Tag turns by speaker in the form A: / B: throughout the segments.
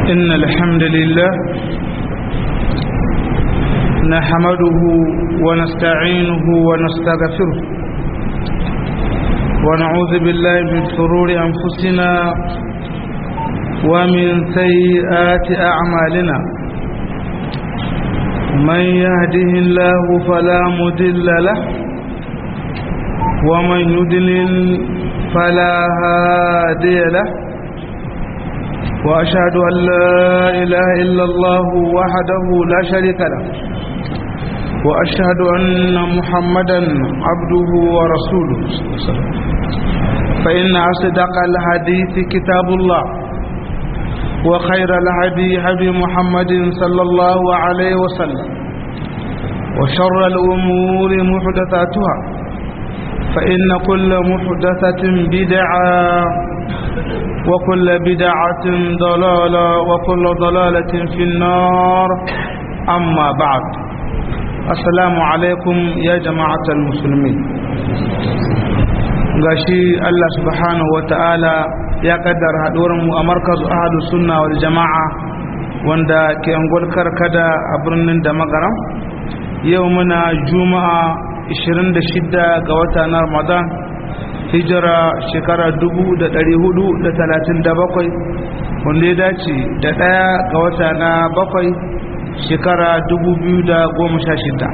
A: إن الحمد لله نحمده ونستعينه ونستغفره ونعوذ بالله من شرور أنفسنا ومن سيئات أعمالنا من يهده الله فلا مدل له ومن يدلل فلا هادي له وأشهد أن لا إله إلا الله وحده لا شريك له وأشهد أن محمدا عبده ورسوله فإن أصدق الحديث كتاب الله وخير الهدي هدي محمد صلى الله عليه وسلم وشر الأمور محدثاتها فإن كل محدثة بدعة وكل بدعة ضلالة وكل ضلالة في النار أما بعد السلام عليكم يا جماعة المسلمين gashi Allah subhanahu wa ta'ala ya kaddara haɗuwarmu a markazu ahadu sunna wal jama'a wanda ke angol karkada a birnin da magaram yau muna juma'a 26 ga wata na ramadan hijira shekara 437 wanda ya dace da ɗaya ga wata na bakwai shekara 2016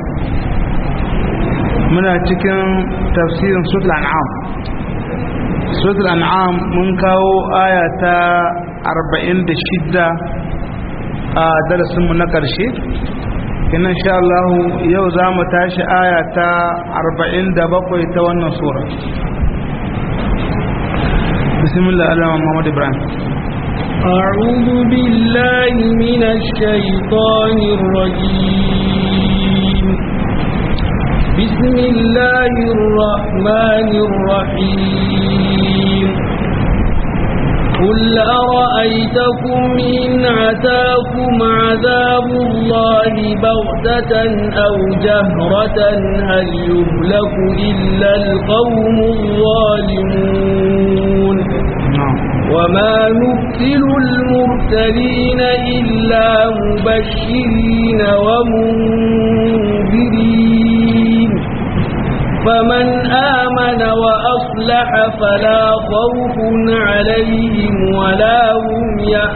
A: muna cikin tafsirin sutul an'am sutul an'am mun kawo aya ta 46 a darasinmu na ƙarshe ina sha Allah yau za mu tashi aya ta 47 ta wannan sura بسم الله الرحمن محمد إبراهيم
B: أعوذ بالله من الشيطان الرجيم بسم الله الرحمن الرحيم قل أرأيتكم إن عتاكم عذاب الله بغتة أو جهرة هل يهلك إلا القوم الظالمون وما نرسل المرسلين إلا مبشرين ومنذرين فمن آمن وأصلح فلا خوف عليهم ولا هم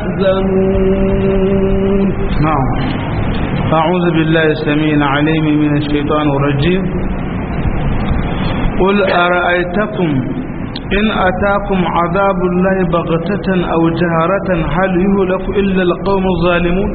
B: يحزنون
A: نعم أعوذ بالله السميع العليم من الشيطان الرجيم قل أرأيتكم إن أتاكم عذاب الله بغتة أو جهرة هل يهلك إلا القوم الظالمون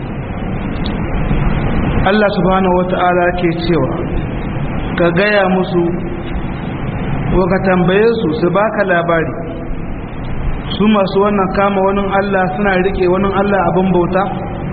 A: الله سبحانه وتعالى كيتشيوا كغايا مسو وكتنبيه su su baka labari su masu wannan kama wani Allah suna rike wani Allah abin bauta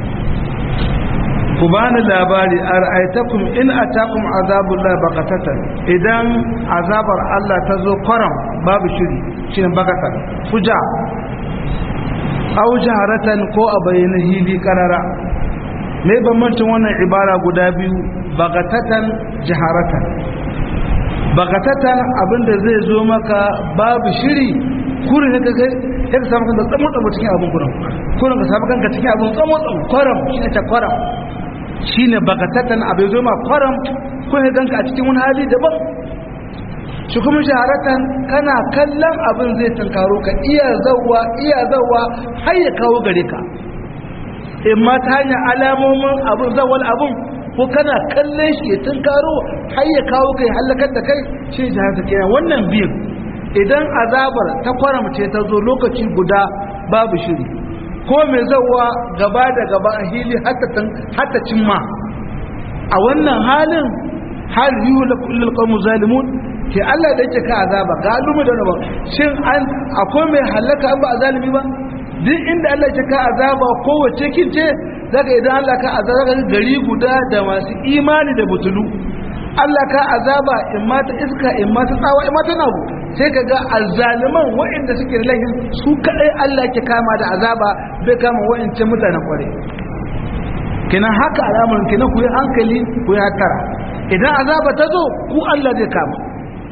A: ku bani labari a ra'aitakum in atakum azabullah baqatatan idan azabar Allah ta zo kwaram babu shiri shine baqatan fuja aw jaharatan ko a bayyana hili karara me bambancin wannan ibara guda biyu baqatatan jaharatan baqatatan abinda zai zo maka babu shiri kurin ka kai ya samu kanka tsamo tsamo cikin abin kurin kurin ka samu kanka cikin abin tsamo tsamo kwaram shine ta kwaram shine bagatatan abai zo ma kwaram ko ya ganka a cikin wani hali daban shi kuma shaharatan kana kallon abin zai tunkaro ka iya zawwa iya zawwa har ya kawo gare ka in ma ta hanyar alamomin abin zawwal abin ko kana kallon shi ya tunkaro har ya kawo kai halakar da kai shi shaharata kenan wannan biyun idan azabar ta kwaramce ta zo lokaci guda babu shiri ko mai zauwa gaba da gaba a hili hatta cimma a wannan halin hal yiwu da kullum kawo zalimun ke Allah da yake ka azaba galumu da ba shin an akwai mai halaka an ba a zalimi ba duk inda Allah yake ka azaba kowace kince daga idan Allah ka azaba gari guda da masu imani da butulu Allah ka azaba in ma ta iska in ma ta tsawa in ma ta nagu sai ka ga azzaliman waɗanda suke da laifin su kaɗai Allah ke kama da azaba bai kama waɗancan mutanen ƙware kina haka al'amarin kina ku yi hankali ku yi hatara idan azaba ta zo ku Allah zai kama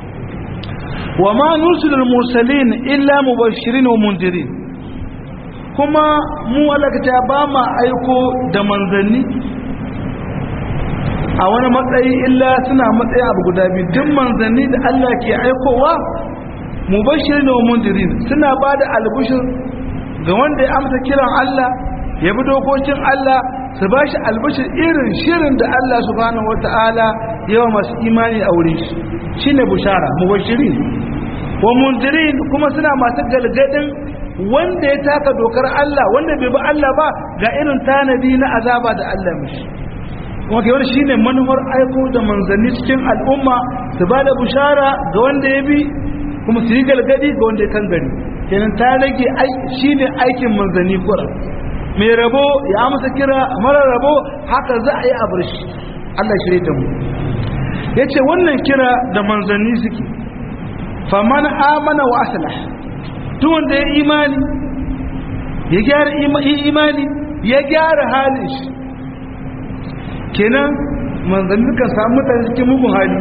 A: wa ma nursilul mursalin illa mubashirin wa mundirin kuma mu alakata ba ma aiko da manzanni a wani matsayi illa suna matsayi abu guda biyu duk manzanni da Allah ke aikowa mubashir da mundirin suna ba da albishir ga wanda ya amsa kiran Allah ya bi dokokin Allah su ba shi albishir irin shirin da Allah subhanahu wata'ala yawa masu imani a wurin shi shine bushara mubashirin wa mundirin kuma suna masu galgadin wanda ya taka dokar Allah wanda bai bi Allah ba ga irin tanadi na azaba da Allah mishi kuma ke wani shine manufar aiko da manzanni cikin al'umma su ba da bushara ga wanda ya bi kuma su yi galgadi ga wanda ya kan gari kenan ta rage shine aikin manzanni kura mai rabo ya amsa kira mara rabo haka za a yi a bar shi Allah shirye da mu yace wannan kira da manzanni suke faman amana wa aslah duk wanda ya imani ya gyara imani ya gyara halin shi kenan manzanni kan samu mutane cikin mugun hali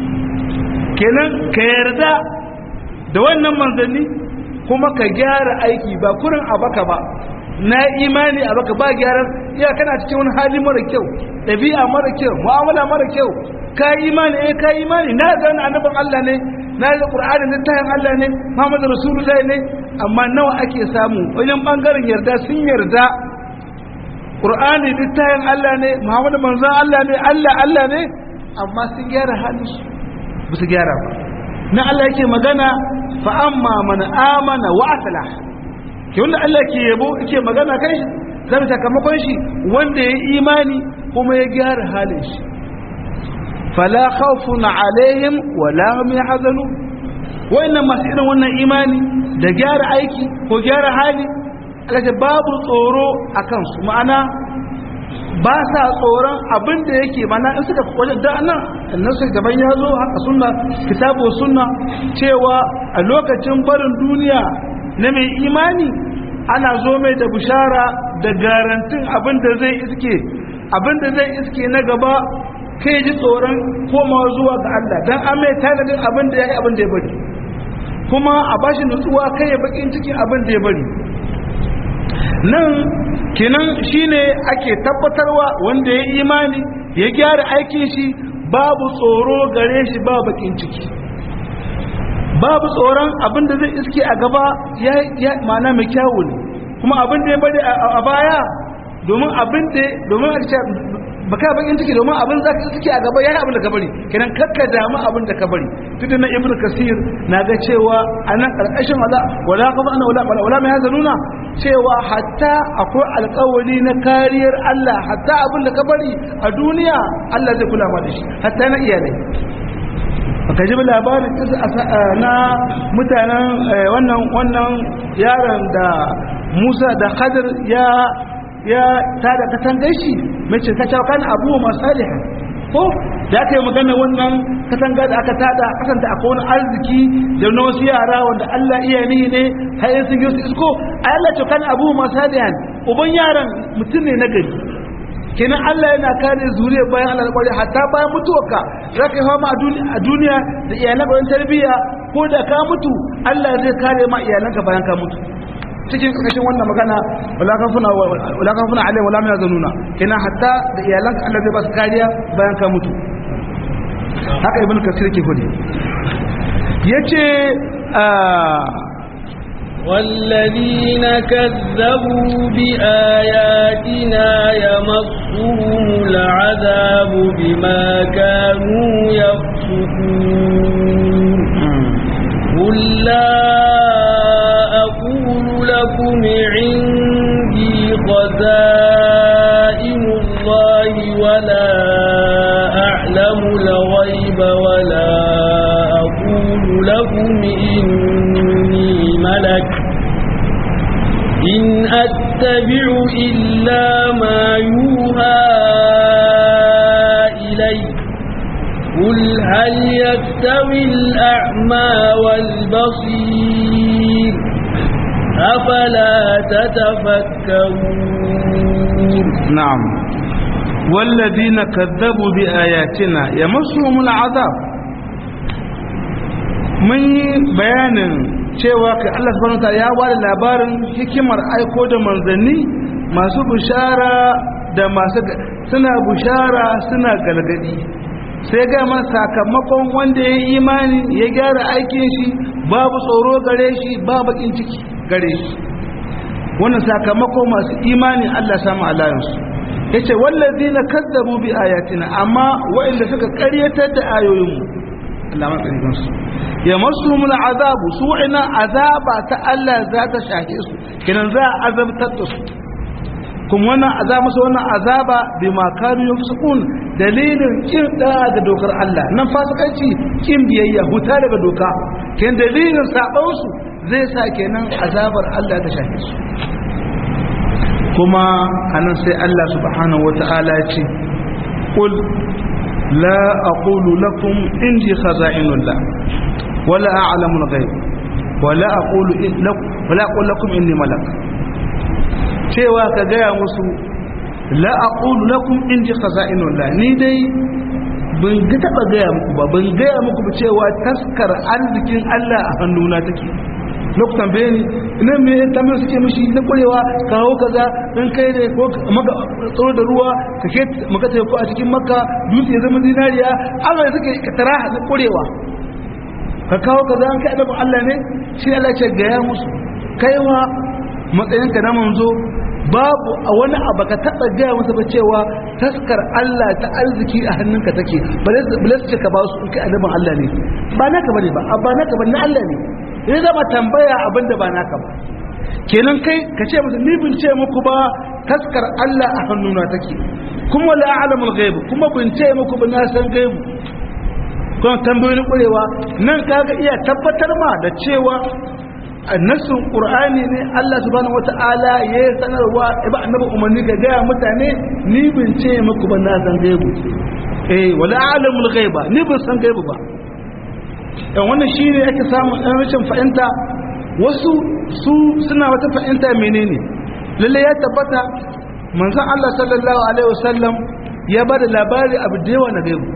A: kenan ka yarda da wannan manzanni kuma ka gyara aiki ba kurin abaka ba na imani a baka ba gyaran iya kana cikin wani hali mara kyau ɗabi'a mara kyau mu'amala mara kyau ka imani eh ka imani na ga wani annabin Allah ne na ga Qur'ani ne tayin Allah ne Muhammadu Rasulullahi ne amma nawa ake samu wajen bangaren yarda sun yarda Qur'ani littafin Allah ne Muhammadu manzon Allah ne Allah Allah ne amma sun gyara halin su ba su gyara ba na Allah yake magana fa amma man amana wa aslah ke wanda Allah ke yabo yake magana kai zai sakamakon shi wanda ya imani kuma ya gyara halin shi fala khawfun alaihim wala hum yahzanun wayannan masu irin wannan imani da gyara aiki ko gyara hali kace babu tsoro a kansu ma'ana ba sa tsoron abin da yake mana in suka wajen da nan nasu gaban ya zo haka sunna kitabu sunna cewa a lokacin barin duniya na mai imani ana zo mai da bishara da garantin abin da zai iske abin da zai iske na gaba kai ji tsoron komawa zuwa ga Allah dan an mai tanadin abin da ya yi abin da ya bari kuma a bashi nutsuwa kai ya bakin cikin abin da ya bari nan kenan shine ake tabbatarwa wanda ya imani ya gyara aikin shi babu tsoro gare shi ba bakin ciki babu tsoron abin da zai iske a gaba ya mana mai kyawu ne kuma abin da ya bari a baya domin abin da domin a baka bakin ciki domin abin za ka suke a gaba ya yi abin da ka bari kenan kakka damu abin da ka bari tudu na ibn kasir na ga cewa a nan ƙarƙashin wala wala kafa ana wala wala mai haza nuna cewa hatta akwai alƙawari na kariyar Allah hatta abin da ka bari a duniya Allah zai kula ma da shi hatta na iyalai baka ji labarin na mutanen wannan wannan yaron da Musa da Khadir ya ya tada katangar shi mace ta cewa kan abu masaliha ko da aka yi magana wannan katanga da aka tada kasanta akwai wani arziki da na wasu yara wanda Allah iya ni ne har yin sun yi su isko a Allah ce kan abu masalihan uban yaran mutum ne na gari kenan Allah yana kare zuriya bayan Allah kwari hatta bayan mutuwarka za ka yi fama a duniya da iyalan bayan tarbiyya ko da ka mutu Allah zai kare ma iyalanka bayan ka mutu cikin ƙarƙashin wannan magana wala kafuna alai wala mai zanuna kina hatta da iyalan Allah zai ba su kariya bayan ka mutu haka ibn kasir ke hudu yace
B: والذين كذبوا بآياتنا يمصهم العذاب بما كانوا يفسقون قل لا أقول لكم عندي خزائن الله ولا أعلم الغيب ولا أقول لكم إني ملك إن أتبع إلا ما يوحى إلي قل هل يستوي الأعمى والبصير أفلا تتفكرون
A: نعم والذين كذبوا بآياتنا يمسهم العذاب من بيان cewa kai Allah subhanahu wataala ya bada labarin hikimar aiko da manzanni masu bishara da masu suna bishara suna galgadi sai ga man sakamakon wanda ya yi imani ya gyara aikin shi babu tsoro gare shi ba bakin ciki gare shi wannan sakamakon masu imani Allah samu alayansu yace wallazina kazzabu bi ayatina amma wa'inda suka ƙaryatar da ayoyinmu Allah matsayin su ya masu mula azabu su ina azaba ta Allah za ta shahe su kinan za a azabtar da su kuma wannan azaba masa wannan azaba bi ma kanu yafsukun dalilin kin da ga dokar Allah nan fasikanci kin biyayya huta daga doka kin dalilin saban su zai sa kenan azabar Allah ta shahe su kuma anan sai Allah subhanahu wata'ala ya ce qul la aqulu lakum indi khaza'inullah wala a'lamu al-ghaib wala aqulu lakum wala aqulu lakum inni malak cewa ka gaya musu la aqulu lakum indi khaza'inullah ni dai ban ga taba gaya muku ba ban gaya muku ba cewa taskar arzikin Allah a hannuna take lokutan bayani ina me tamar suke mishi na kurewa kawo kaza dan kai ne ko maka tsoro da ruwa ka ke maka ta ko a cikin makka dutse ya zama dinariya Allah ya suke katara na kurewa ka kawo kaza an kai annabin Allah ne shi Allah ce ga ya musu kaiwa matsayinka na manzo babu a wani abu ka taɓa gaya masa ba cewa taskar Allah ta arziki a hannunka take ba su ce ka ba su in kai annabin Allah ne ba naka bane ba ba naka bane na Allah ne ya zama tambaya abin da ba naka ba kenan kai ka ce musu ni bin ce muku ba taskar Allah a hannuna take kuma la a'lamul ghaib kuma bin ce muku ba na san gaibu kuma tambayoyin kurewa nan kaga iya tabbatar ma da cewa nassin qur'ani ne Allah subhanahu wata'ala ya sanarwa ba annabi umarni ga gaya mutane ni bin ce muku ba na san gaibu eh wala a'lamul ghaiba ni bin san gaibu ba dan wannan shine ake samu dan rashin fahimta wasu su suna wata fahimta menene lalle ya tabbata manzon Allah sallallahu alaihi wasallam ya bada labari abu da yawa na gaibu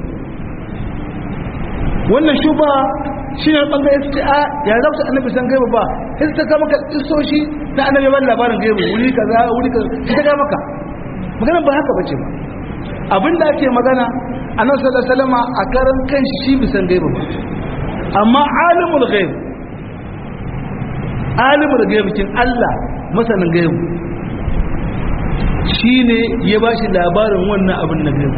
A: wannan shuba shi ne ɓangare su ce a ya za su annabi san gaibu ba sai su ta kama ka isoshi na annabi ban labarin gaibu wuri kaza wuri kaza sai ta kama ka magana ba haka bace ba abin da ake magana annabi sallallahu alaihi wasallam a karan kan shi bisan gaibu ba amma alimul ghaib alimul ghaib kin Allah masanin gaibu shine ya bashi labarin wannan abin na gaibu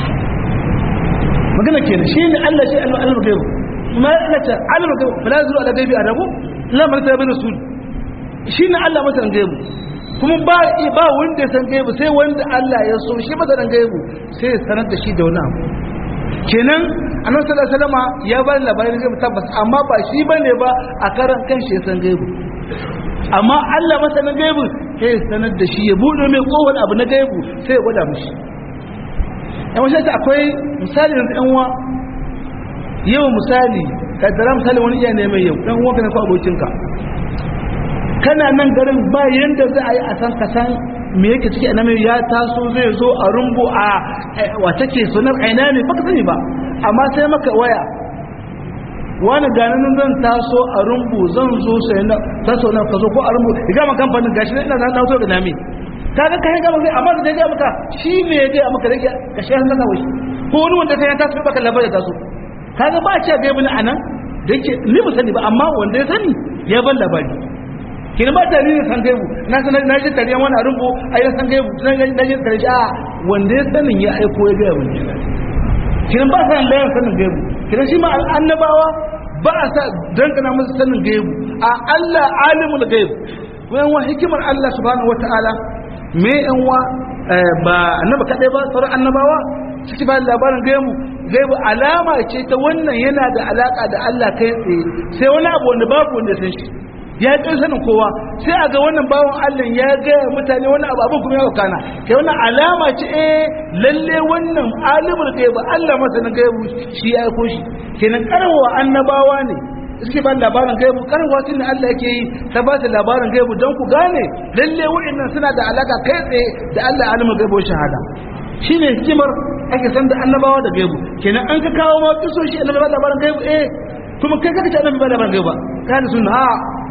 A: magana kenan shine Allah shi alimul ghaib ma yana ta alimul ghaib fala zuru ala gaibi adabu la man ta bin rasul shine Allah masanin gaibu kuma ba ba wanda ya san gaibu sai wanda Allah ya so shi masanin gaibu sai ya sanar da shi da wani abu kenan annabi sallallahu alaihi wasallam ya bani labarin gaibu tabbas amma ba shi bane ba a karan kanshi ya san gaibu amma Allah masanin gaibu sai ya sanar da shi ya bude mai kowane abu na gaibu sai ya gwada mishi yan wasu ta akwai misali da yan uwa yau misali kaddara misali wani iya neman yau dan uwa kana ko abokinka kana nan garin ba yanda za a yi a san ka san me yake ciki annabi ya taso zai zo a rumbu a wata ke sunar aina ne baka sani ba amma sai maka waya wani ganin zan taso a rumbu zan zo sai na taso na ka zo ko a rumbu ga man kamfanin gashi ina na taso da nami kaga kai ga maka amma da ga maka shi me ya ga maka rage ka shi hanka kawai ko wani wanda kai ya taso baka labarin taso kaga ba a ce ga ibn anan da yake ni ba sani ba amma wanda ya sani ya ban labari kina ba tare da san gaibu na san na ji tare wani rumbu ai san gaibu na ji tare a wanda ya sanin ya aiko ya ga mun kina ba san da sanin gaibu kina shi ma annabawa ba a sa dangana musu sanin gaibu a Allah alimul gaib wayan wa hikimar Allah subhanahu wataala me yan wa ba annaba kadai ba sauran annabawa suke ba labarin gaibu gaibu alama ce ta wannan yana da alaka da Allah kai tsaye sai wani abu wanda babu wanda san shi ya yi sanin kowa sai a ga wannan bawan Allah ya gaya mutane wani abu abin kuma ya kana kai wannan alama ce eh lalle wannan alimul gaibu Allah masanin gaibu shi ya aiko shi kenan karwa annabawa ne suke ba labarin gaibu karwa tun Allah yake yi ta ba ta labarin gaibu don ku gane lalle wa'annan suna da alaka kai tsaye da Allah alimul gaibu shahada shine hikimar ake san da annabawa da gaibu kenan an ka kawo ma kisoshi annabawa labarin gaibu eh kuma kai kaka ce annabi ba labarin gaibu ba kana sunna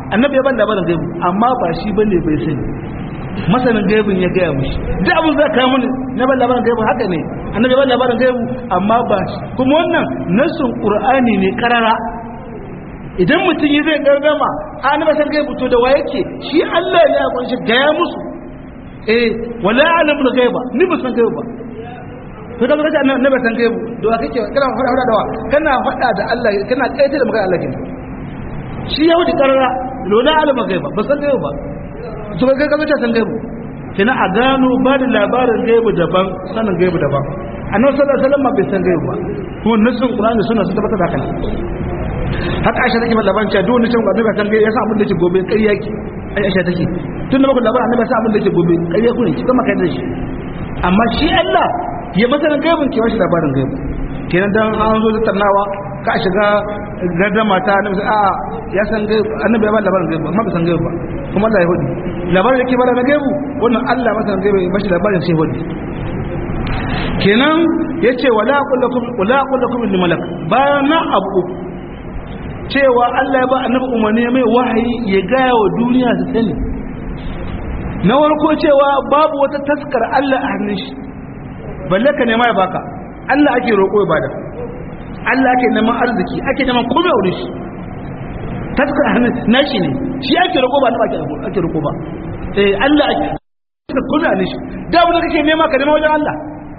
A: annabi ya ban labarin gaibu amma ba shi bane bai sani masanin gaibin ya gaya mushi duk abin zai kawo mini na ban labarin gaibu haka ne annabi ya ban labarin gaibu amma ba shi kuma wannan nasun qur'ani ne karara idan mutum yi zai gargama a annabi san gaibu to da wa yake shi Allah ne ya kunshi gaya musu eh wala alimul gaiba ni ba san gaibu ba to da kace annabi san gaibu da wa kake kana fada fada da wa kana fada da Allah kana kaita da magana Allah kin shi yahudi karara lola alimul gaiba ba san gaibu ba to kai ka zace san gaibu kina a gano ba da labarin gaibu daban sanin gaibu daban annabi sallallahu alaihi wasallam bai san gaibu ba kuma nasin qur'ani suna su tabbata da kana haka aisha take bada labarin cewa duk wani cewa annabi san gaibu ya san abin da ke gobe ƙarya ki aisha take tun da muku labarin annabi san abin da ke gobe ƙarya ku ne ki kuma kai da shi amma shi Allah ya masanin gaibun ki washi labarin gaibu kenan dan an zo tattaunawa ka shiga gardama ta annabi a ya san gaibu annabi ya ba labarin gaibu amma bai san gaibu ba kuma Allah ya hudu labarin da ke bada na gaibu wannan Allah masanin gaibu ya bashi labarin sai hudu kenan yace wala kullakum wala kullakum lil malak bayan na abu cewa Allah ya ba annabi umarni mai wahayi ya gaya wa duniya su sani na warko cewa babu wata taskar Allah a hannun shi balle ka nema ya baka Allah ake roƙo ya bada Allah ake neman arziki ake neman komai a wurin shi taskar hannun nashi ne shi ake roƙo ba ake ake roƙo ba eh Allah ake da komai a hannun shi da abin da kake nema ka nema wajen Allah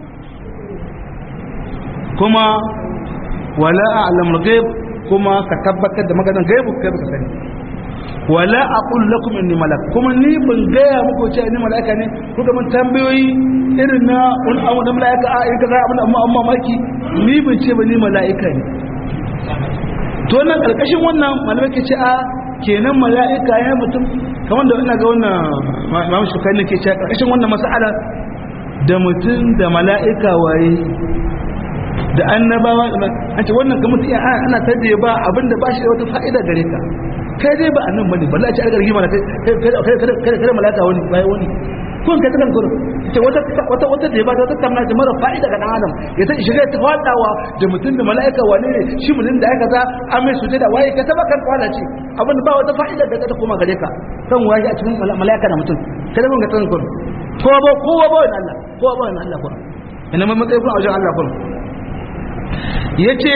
A: kuma wala a'lamul ghaib kuma ka tabbatar da maganar gaibu kai baka sani wala aqul lakum inni malak kuma ni ban gaya muku cewa ni malaka ne kuka mun tambayoyi irin na wani abu da malaka a irin kaza abin amma amma maki ni ban ce ba ni mala'ika ne to nan karkashin wannan malamai ke ce a kenan mala'ika ya mutum kamar da ina ga wannan mamu shukai ne ke ce karkashin wannan mas'ala da mutum da mala'ika waye da annabawa an ce wannan ga mutum ana tadda ba abinda ba shi da wata fa'ida gare ka kai dai ba annan bane balla ce aka rigima kai kai kai malaka wani bai wani kun kai takan gurin ce wata wata wata da ba ta tamna da mara fa'ida ga dan adam ya ta shiga ta fadawa da mutum da malaika wane ne shi mutum da aka za an mai suje da waye ka taba kan kwala ce abin ba wata fa'ida da ta koma gare ka kan waye a cikin malaika da mutum kada mun ga tan gurin kowa ba kowa ba wani Allah kowa ba wani Allah kuwa ina mai matsayi kun a wajen Allah kuwa yace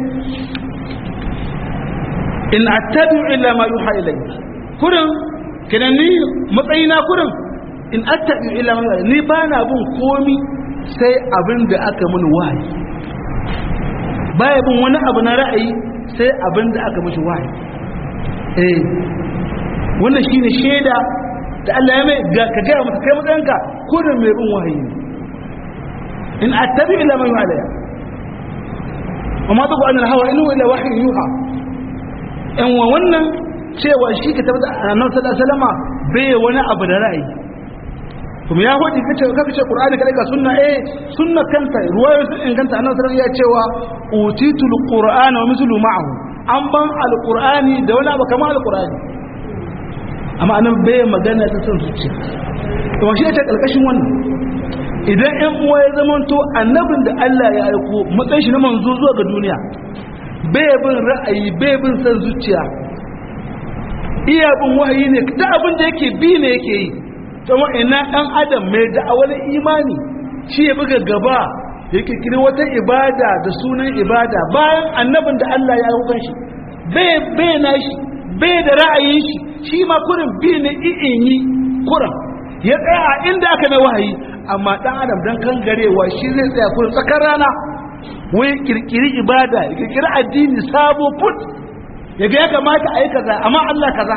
A: in attabi'u illa ma yuha ilayya kurin kinan ni matsayina kurin in attabi'u illa ma yuha ni ba na bin komi sai abin da aka mini wahayi baya bin wani abu na ra'ayi sai abin da aka mishi wahayi eh wannan shine shaida da Allah ya mai ga ka ga maka kai matsayinka kurin mai bin wahayi in attabi'u illa ma yuha ilayya وما تقول عن الهوى إنه إلا وحي يوحى yan wa wannan cewa shi ka tabbata annabi sallallahu alaihi wasallam bai wani abu da ra'ayi kuma ya hodi kace kaka ce qur'ani kada ka sunna eh sunna kanta ruwayoyi sun inganta annabi sallallahu alaihi wasallam ya cewa utitul qur'ana wa mislu ma'ahu an ban alqur'ani da wani abu kamar alqur'ani amma annabi bai magana ta son zuciya to shi ya ce kalkashin wannan idan ƴan uwa ya zamanto annabin da Allah ya aiko matsayin shi na manzo zuwa ga duniya bai bin ra'ayi bai bin san zuciya iya bin wahayi ne ta abin da yake bi ne yake yi kuma ina dan adam mai da'awar imani shi ya buga gaba ya kirkiri wata ibada da sunan ibada bayan annabin da Allah ya aiko shi bai bai na shi bai da ra'ayin shi shi ma kurin bi ne i'in yi kuran ya tsaya a inda aka mai wahayi amma dan adam dan kangarewa shi zai tsaya kurin tsakar rana wai kirkiri ibada ya kirkiri addini sabo put ya ga ya kamata a yi kaza amma Allah kaza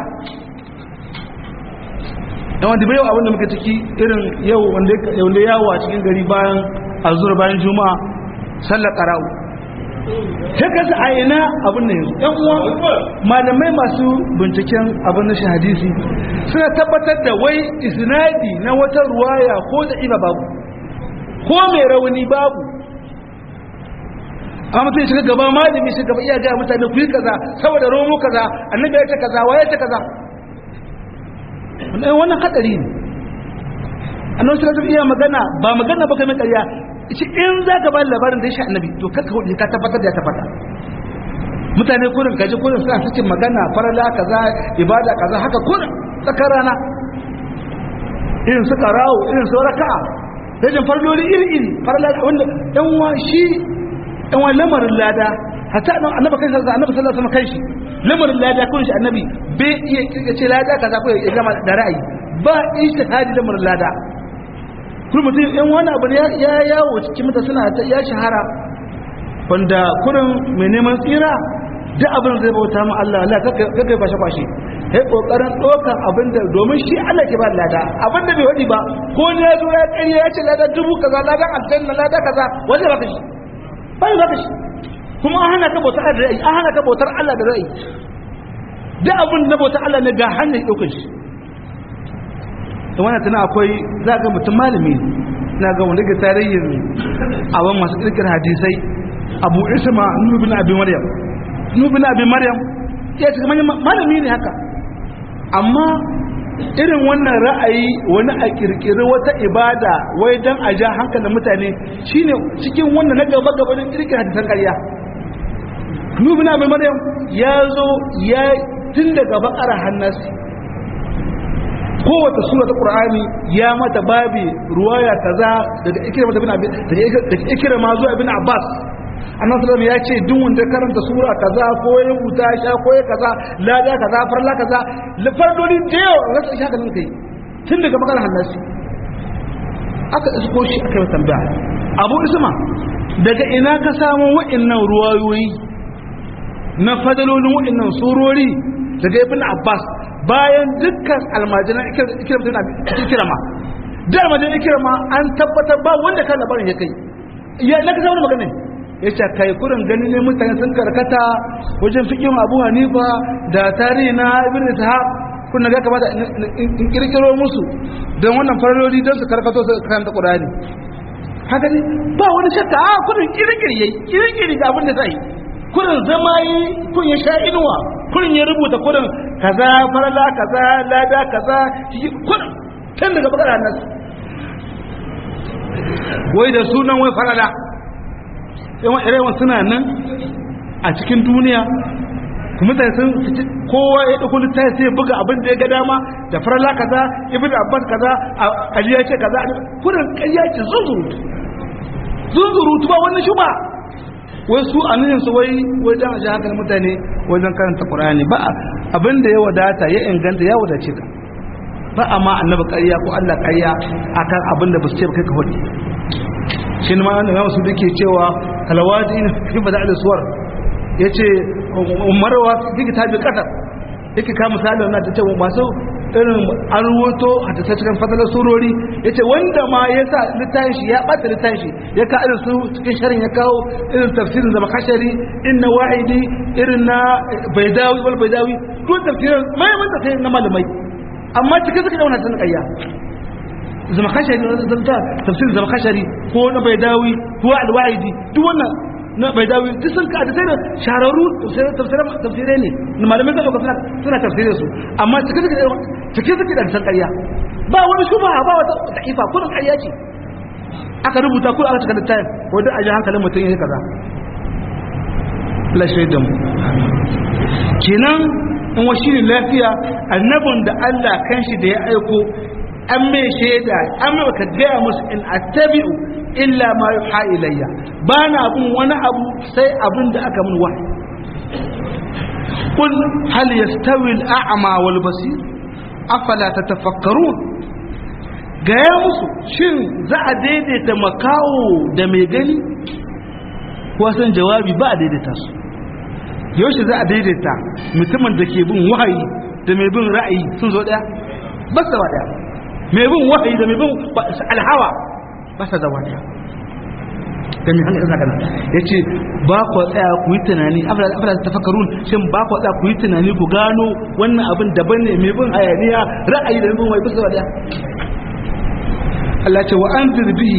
A: da wanda bai yau abinda muka ciki irin yau wanda yawo a cikin gari bayan azur bayan juma'a sallar qara'u ta kasa a ina abin da yanzu yan uwa malamai masu binciken abin na hadisi suna tabbatar da wai isnadi na wata ruwaya ko da iba babu ko mai rauni babu amma mutum shiga gaba malami shi gaba iya gaya mutane ku yi kaza saboda romo kaza annabi ya ce kaza waye ce kaza wannan hadari ne annabi sallallahu alaihi iya magana ba magana ba kai mai ƙarya shi in za ka ba labarin da ya sha annabi to kakka hudu ka tabbatar da ya tabbata mutane kurin kaji kurin suna cikin magana farala kaza ibada kaza haka kurin tsakar rana irin su karawo irin su raka'a rajin farloli iri iri farala wanda yan wa shi yan wa lamarin lada hatta annabi kai sallallahu annabi sallallahu alaihi wasallam kai shi lamarin lada kun shi annabi bai iya kirkace lada kaza ko ya gama da ra'ayi ba ijtihadi lamarin lada kuma mutum yan wani abu ne ya yawo cikin mutane suna ya shahara wanda kurin mai neman tsira duk abin zai bauta ma Allah Allah kakai kwashe kwashe ya kokarin ɗaukar abin da domin shi Allah ke ba lada abin da bai wadi ba ko ne ya zo ya ƙarya ya ce lada dubu kaza ladan aljanna lada kaza wanda baka shi ba ya baka shi kuma an hana ka bautar da ra'ayi an hana ka bautar Allah da ra'ayi duk abin da bautar Allah ne ga hanyar ɗaukar shi da wannan tana akwai za ga mutum malami na ga wanda ga tarihin abin masu kirkir hadisai abu isma nubin abin maryam nubin abin maryam ya ce malami ne haka amma irin wannan ra'ayi wani a kirkiri wata ibada wai don a ja hankalin mutane shine cikin wannan na gaba gaba don kirkir hadisan ƙarya nubin abin maryam ya zo ya tun daga bakara hannasi kowace sura ta qur'ani ya mata babi ruwaya kaza daga ikrama bin abi daga ikrama zuwa ibn abbas annabi sallallahu ya ce duk wanda karanta sura kaza ko ya rubuta sha ko ya kaza lada kaza farla kaza fardoli da yau rasu sha kan kai tun daga magana hannasi aka isko shi aka yi tambaya abu isma daga ina ka samu wa'annan ruwayoyi na fadalolin wa'annan surori daga ibn abbas bayan dukkan almajiran ikirama da almajiran ikirama an tabbatar ba wanda kan labarin ya kai ya na kasa wani magana ya ce kai kurin gani ne mutane sun karkata wajen fikin abu hanifa da tarihi na ibn ishaq kuna ga kamata in kirkiro musu don wannan fararori don su karkato su karanta qur'ani haka ne ba wani shakka a kurin kirkiri yayi kirkiri ga abin da zai kurin zama yi kun ya sha inuwa kurin ya rubuta kurin kaza farala kaza lada kaza kurin can daga bakara nan wai da sunan wai farala yawan irewan suna nan a cikin duniya kuma mutane sun kowa ya ɗauko littafi sai buga abin da ya ga dama da farala kaza ibn abbas kaza aliya ce kaza kurin ƙarya ce zunzurutu zunzurutu ba wani shuba wai su a nuhin su wai wai dan aji hankalin mutane wajen karanta qur'ani ba abin da ya wadata ya inganta ya wadace ka ba amma annabi ƙarya ko Allah ƙarya akan abin da ba su ce kai ka hudi shi ma annabi Muhammad su dake cewa kalawati in fi bada'il suwar yace umarwa fi kitabil qadar yake ka misali wannan ta ce masu irin an ruwato a ta cikin fadalar surori ya ce wanda ma ya sa littafin shi ya ɓata littafin shi ya ka irin su cikin sharin ya kawo irin tafsirin zama kashari in na wa'idi irin na baidawi wal baidawi duk tafsirin mai man tafsirin na malamai amma cikin suka dauna sun kayya zama kashari na zanta tafsirin zama kashari ko na baidawi ko al-wa'idi duk wannan na bai dawo duk sun ka sai da shararru tafsirai ne na malamai zai suna suna tafsirai su amma cike suke cike suke da san ƙarya ba wani shuba ba wata da'ifa kullun ƙarya ce aka rubuta kullun aka cika littafin ko da aji hankalin mutum yayi kaza la shaidan kenan in wa shine lafiya annabin da Allah kanshi da ya aiko an mai shaida an mai ka gaya musu in attabi'u illa ma yuha ilayya ba na bin wani abu sai abin da aka min wahayi qul hal yastawi al-a'ma wal basir afala tatafakkarun gaya musu shin za a daidaita makawo da mai gani ko san jawabi ba a daidaita su yaushe za a daidaita mutumin da ke bin wahayi da mai bin ra'ayi sun zo daya ba su ba daya mai bin wahayi da mai bin alhawa ba sa zama daya da mai hannun isa kana ya ce ba ku tsaya ku yi tunani afirka ta fakarun shin ba ku tsaya ku yi tunani ku gano wannan abin daban ne mai bin hayaniya ra'ayi da mai bin wahayi ba su ba daya Allah ce wa an bihi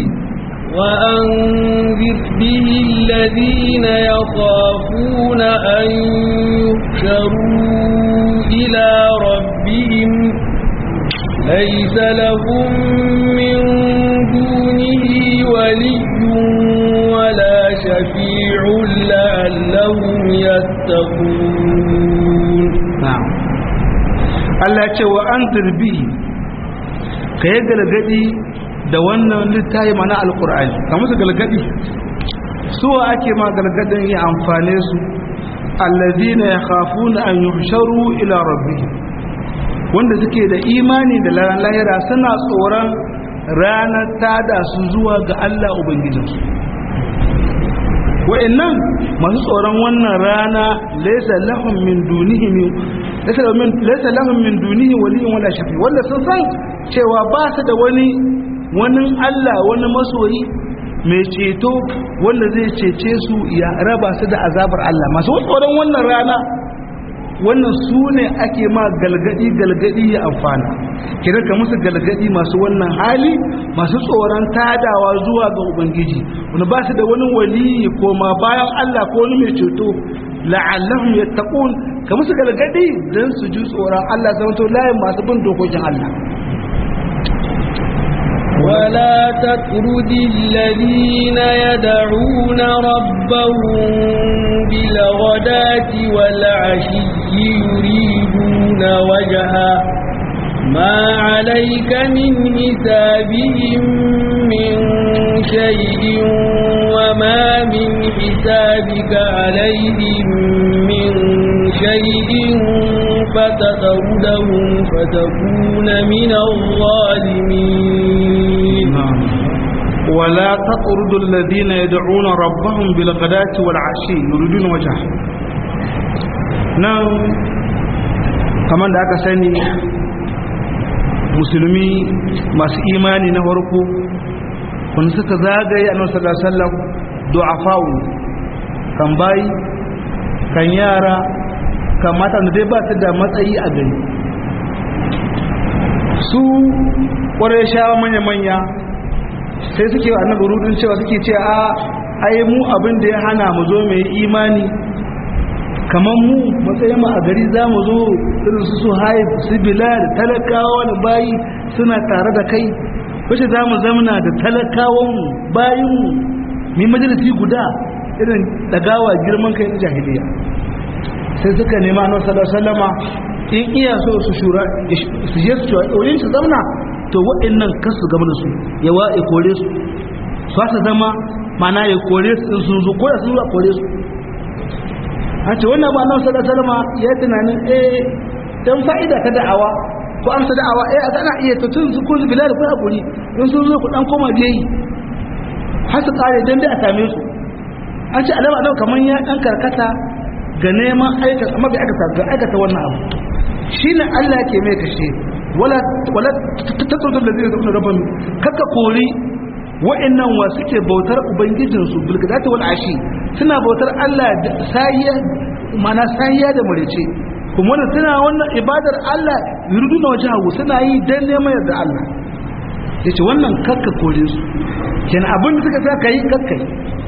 B: وأنذر به الذين يخافون أن يحشروا إلى ربهم ليس لهم من دونه ولي ولا شفيع لعلهم يتقون تتقون
A: na'am Allah ya ce wa anzir bi ka yi galgadi da wannan littafi mana alqur'ani ka musu galgadi su ake ma galgadin ya amfane su alladhina yakhafuna an yuhsharu ila rabbihim wanda suke da imani da ranar lahira suna tsoron ranar tada su zuwa ga Allah ubangijinsu wa'annan masu tsoron wannan rana laysa lahum min dunihi min laysa lahum min laysa lahum min dunihi waliyyun wala shafi wanda sun san cewa ba su da wani wani Allah wani masoyi mai ceto wanda zai cece su ya raba su da azabar Allah masu tsoron wannan rana wannan su ne ake ma galgadi galgadi ya amfana kira ka musu galgadi masu wannan hali masu tsoron tadawa zuwa ga ubangiji wani ba su da wani waliyi ko ma bayan Allah ko wani mai ceto la'allahum yattaqun ka musu galgadi dan su ji tsoron Allah zama to layin masu bin dokokin Allah
B: ولا تطرد الذين يدعون ربهم بالغداة والعشي يريدون وجهه ما عليك من حسابهم من شيء وما من حسابك عليهم من شيء فتطردهم فتكون من الظالمين
A: ولا تطرد الذين يدعون ربهم بالغداة والعشي يريدون وجهه نعم كمان da aka sani musulmi masu imani na farko wanda suka zagaye annabi sallallahu alaihi wasallam du'afa'u kan bayi kan yara kan mata da dai ba su da matsayi a gari su ƙwarai shawa manya-manya sai suke wa annabi rudin cewa suke ce a ai mu abin da ya hana mu zo mai imani kamar mu matsayin mu a gari za mu zo irin su su haif su bilal talakawa wani bayi suna tare da kai wace za mu zamana da talakawan mu bayin mu mai majalisi guda irin dagawa girman kai na jahiliya sai suka nema annabi sallallahu alaihi wasallama in iya so su shura su je su wurin su zauna to waɗannan kan su gama da su ya wa ya kore su su ta zama mana ya kore su in sun zo ko da sun zo a kore su a ce wannan ba annabi sallallahu alaihi wasallama ya yi tunanin eh dan fa'ida ta da'awa ko amsa da'awa eh a ana iya to tun su ko su bilal ko hakuri in sun zo ku dan koma biyayi har su kare dan dai a same su an ce alama annabi kaman ya dan karkata ga neman aikata amma bai aikata ga aikata wannan abu shine Allah yake mai kashe wala wala tatrudu allazina yad'una rabbahum kaka kori wa'annan wa suke bautar ubangijinsu bilgadati wal ashi suna bautar Allah da sahiya mana sahiya da murice kuma wannan suna wannan ibadar Allah yuriduna wajhahu suna yi dan neman yarda Allah yace wannan kakka kore su kenan abin da suka saka yi kakkai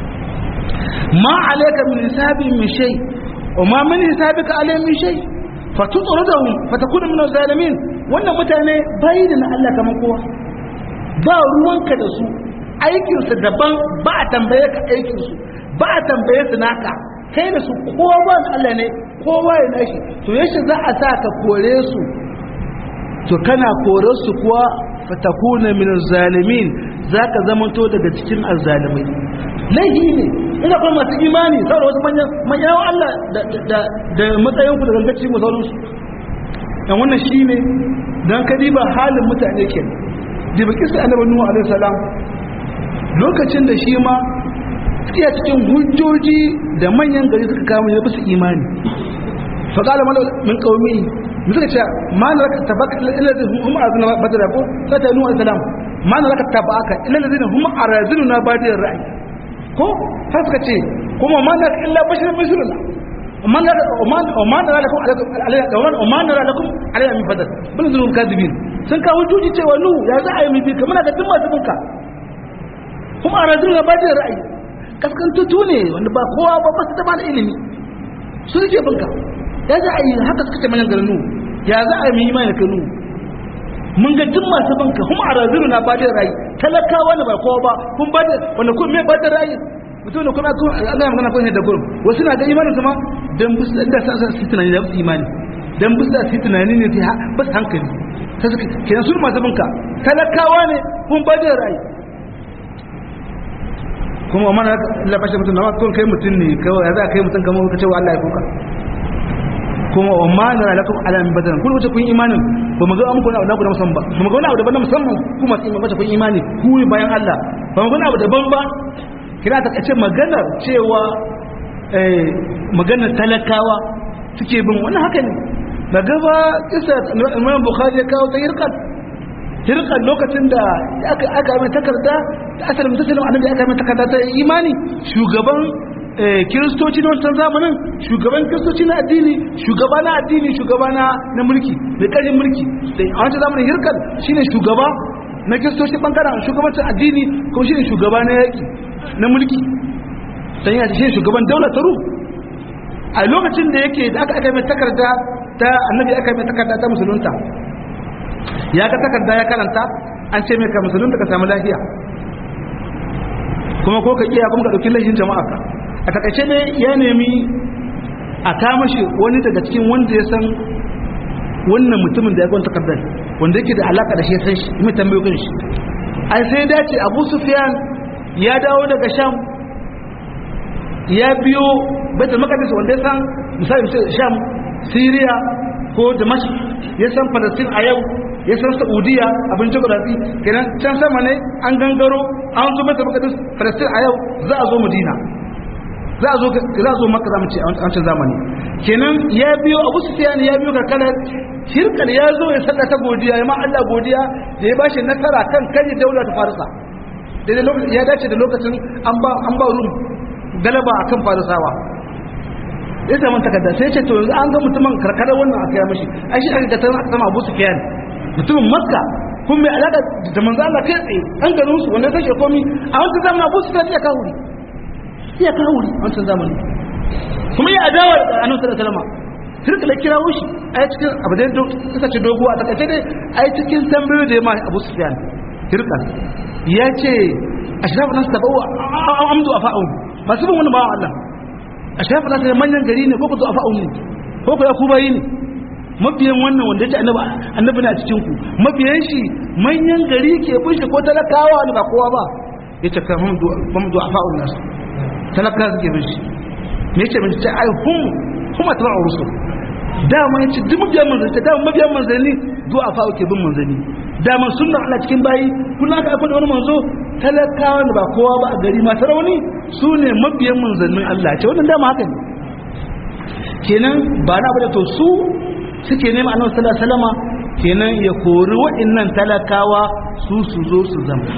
A: ma alayka min hisabi min shay wa ma min hisabika alayhi min shay fatutrudahum fatakuna min az-zalimin wannan mutane bai da Allah kaman kowa ba ruwanka da su aikinsu daban ba a tambaye ka aikinsu ba a tambaye su naka kai da su kowa ba Allah ne kowa ya nashi to yashi za a sa ka kore su to kana kore su kuwa fatakuna min zalimin zaka zamanto daga cikin azzalimai laihi ne ina kuma masu imani saboda wasu manyan manyan Allah da da da matsayin ku da gangaci mu sauransu dan wannan shine dan kadiba halin mutane kenan diba kisa annabi nuhu alaihi salam lokacin da shi ma iya cikin hujjoji da manyan gari suka kama ya basu imani faƙala mana min ƙaumi mu suka ce ma na raka tabaka ila da hum azna badara ko sai ta nuwa salam ma na raka tabaka ila da hum arazinu na badiyar ra'ayi ko har suka ce kuma ma na illa bashirin misruna man la man la lakum alayhi man la lakum alayhi min fadl bin zulum kadibin sun kawo hujjoji cewa nu ya za a yi mi kamar ga duk masu binka kuma a rajin na bajin ra'ayi kaskantutu ne wanda ba kowa ba ba su da bada ilimi su yake binka ya za a yi haka suka ce manyan garnu ya za a yi imani ka nu mun ga duk masu binka kuma a rajin na bajin ra'ayi talakawa ne ba kowa ba kun bada wanda kun me bada ra'ayi mutum da kuma kun Allah ya magana kun da gurin wasu na ga imanin su ma dan bisa da sa su tunani da su imani dan bisa su tunani ne ta ba su hankali ta suka kenan su masu binka talakawa ne kun ba da rai kuma mana la fashe mutum na kun kai mutum ne kawai ya za kai mutum kamar ka cewa Allah ya kuka kuma wa ma na lakum ala min badana kun wuce kun imanin ba mu ga an kuna na ku da musamman ba ba mu ga wani abu daban na musamman ku masu imani kun imani ku bayan Allah ba mu ga wani abu daban ba kina ta kace maganar cewa eh maganar talakawa suke bin wannan haka ne da gaba kisa Imam Bukhari ya kawo ta hirqat hirqat lokacin da aka aka mai takarda da asalin musulmin annabi aka mai takarda ta imani shugaban kiristoci na wancan zamanin shugaban kiristoci na addini shugaba na addini shugaba na na mulki mai ƙarfin mulki da a wancan zamanin hirkar shine shugaba na kiristoci bangaren shugabancin addini kuma shine shugaba na yaƙi na mulki dan yana shine shugaban daular ta rum a lokacin da yake da aka aka mai takarda ta annabi aka mai takarda ta musulunta ya ga takarda ya karanta an ce mai ka musulunta ka samu lafiya kuma ko ka iya kuma ka ɗauki laifin jama'a ka a takaice ne ya nemi a kama shi wani daga cikin wanda ya san wannan mutumin da ya gwanta takardar wanda yake da alaka da shi ya san shi mai tambayo kan shi ai sai dace abu sufyan ya dawo daga sham ya biyo baitul maqdis wanda ya san misali sham syria ko damask ya san palestine a yau ya san saudiya abin geography kenan can sama ne an gangaro an zo baitul maqdis palestine a yau za a zo madina za a zo za a zo maka zamu ce a wancan zamani kenan ya biyo abu sufyan ya biyo karkarar shirkal ya zo ya sallata godiya ya ma Allah godiya da ya bashi nasara kan kai daula ta farisa daidai lokacin ya dace da lokacin an ba an ba rum galaba akan farisawa ya samu takarda sai ce to yanzu an ga mutumin karkarar wannan aka yi mashi ai shi aka ga aka sama abu sufyan mutumin makka kun mai alaka da manzo Allah kai tsaye an garin su wanda take komi a wancan zamanin abu sufyan ya kawo iya kawo wuri a wancan zamani kuma ya adawa da annabi sallallahu alaihi wasallam turka da kirawo shi a cikin abu da suka ce dogo a takaice dai a cikin tambayo da ya ma Abu Sufyan turka ya ce ashrafu nas tabawa amdu afa'un masu bin wani bawan Allah ashrafu nas manyan gari ne ko ku afa'un ne ko ku ya ku bayi ne mabiyan wannan wanda ya ce annabi na cikin ku mabiyan shi manyan gari ke bin shi ko talakawa ne ba kowa ba ya ce kan hamdu afa'un nas talaka suke bin shi me yake bin ta ai hum kuma ta ba'a rusul dama yace duk mabiyan manzanni dama mabiyan manzanni zuwa fa ke bin manzanni dama sunnar Allah cikin bayi kullum aka aika da wani manzo talakawa da ba kowa ba a gari masu rauni su ne mabiyan manzannin Allah ce wannan dama haka ne kenan ba na bada to su suke nema annabi sallallahu alaihi wasallama kenan ya kori waɗannan talakawa su su zo su zama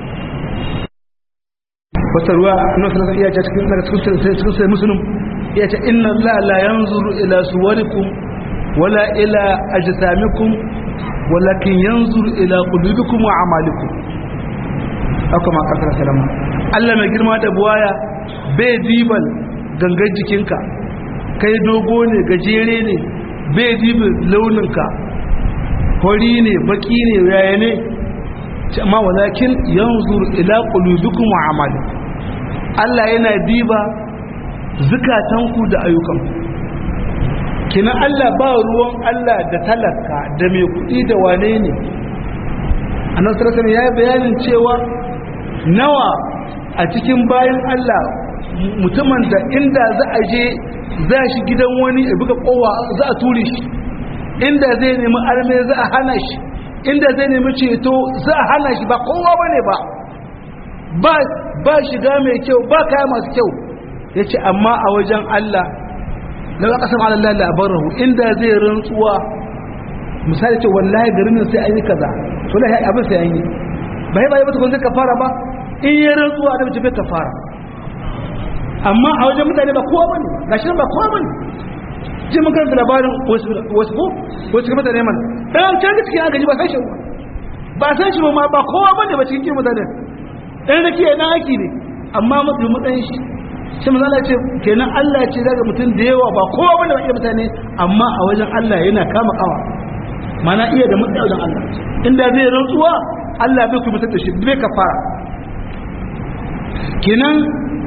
A: wata ruwa na sallallahu iya ce cikin daga cikin cikin sai musulun iya ce inna allaha la yanzuru ila suwarikum wala ila ajsamikum walakin yanzuru ila qulubikum wa a'malikum haka ma kasar salama Allah mai girma da buwaya bai diban gangan jikinka kai dogo ne gajere ne bai dibin launinka hori ne baki ne yaya ne amma walakin yanzuru ila qulubikum wa a'malikum Allah yana diba zukatanku da ayyukanku kina Allah ba ruwan Allah da talaka da mai kuɗi da wane ne annabi sallallahu ya yi bayanin cewa nawa a cikin bayan Allah mutumin da inda za a je za shi gidan wani ya buga kowa za a ture shi inda zai nemi arme za a hana shi inda zai nemi ceto za a hana shi ba kowa bane ba ba ba shiga mai kyau ba kaya masu kyau ya ce amma a wajen Allah na ba kasar Allah labarahu inda zai rantsuwa misali ce wallahi garin sai an yi kaza to lahi abin sai an yi ba yi ba yi mutukun zai kafara ba in yi rantsuwa da mace bai kafara amma a wajen mutane ba kowa bane ga shi ba kowa bane ji mun karanta labarin wasu ko wasu kuma mutane man dan can da cikin agaji ba san shi ba san shi ba ma ba kowa bane ba cikin mutane ɗan rake na aiki ne amma mafi matsayin shi shi mazala ce kenan Allah ce daga mutum da yawa ba kowa bane ba iya mutane amma a wajen Allah yana kama kawa mana iya da matsayi wajen Allah inda zai rantsuwa Allah bai kuma da shi bai kafara kenan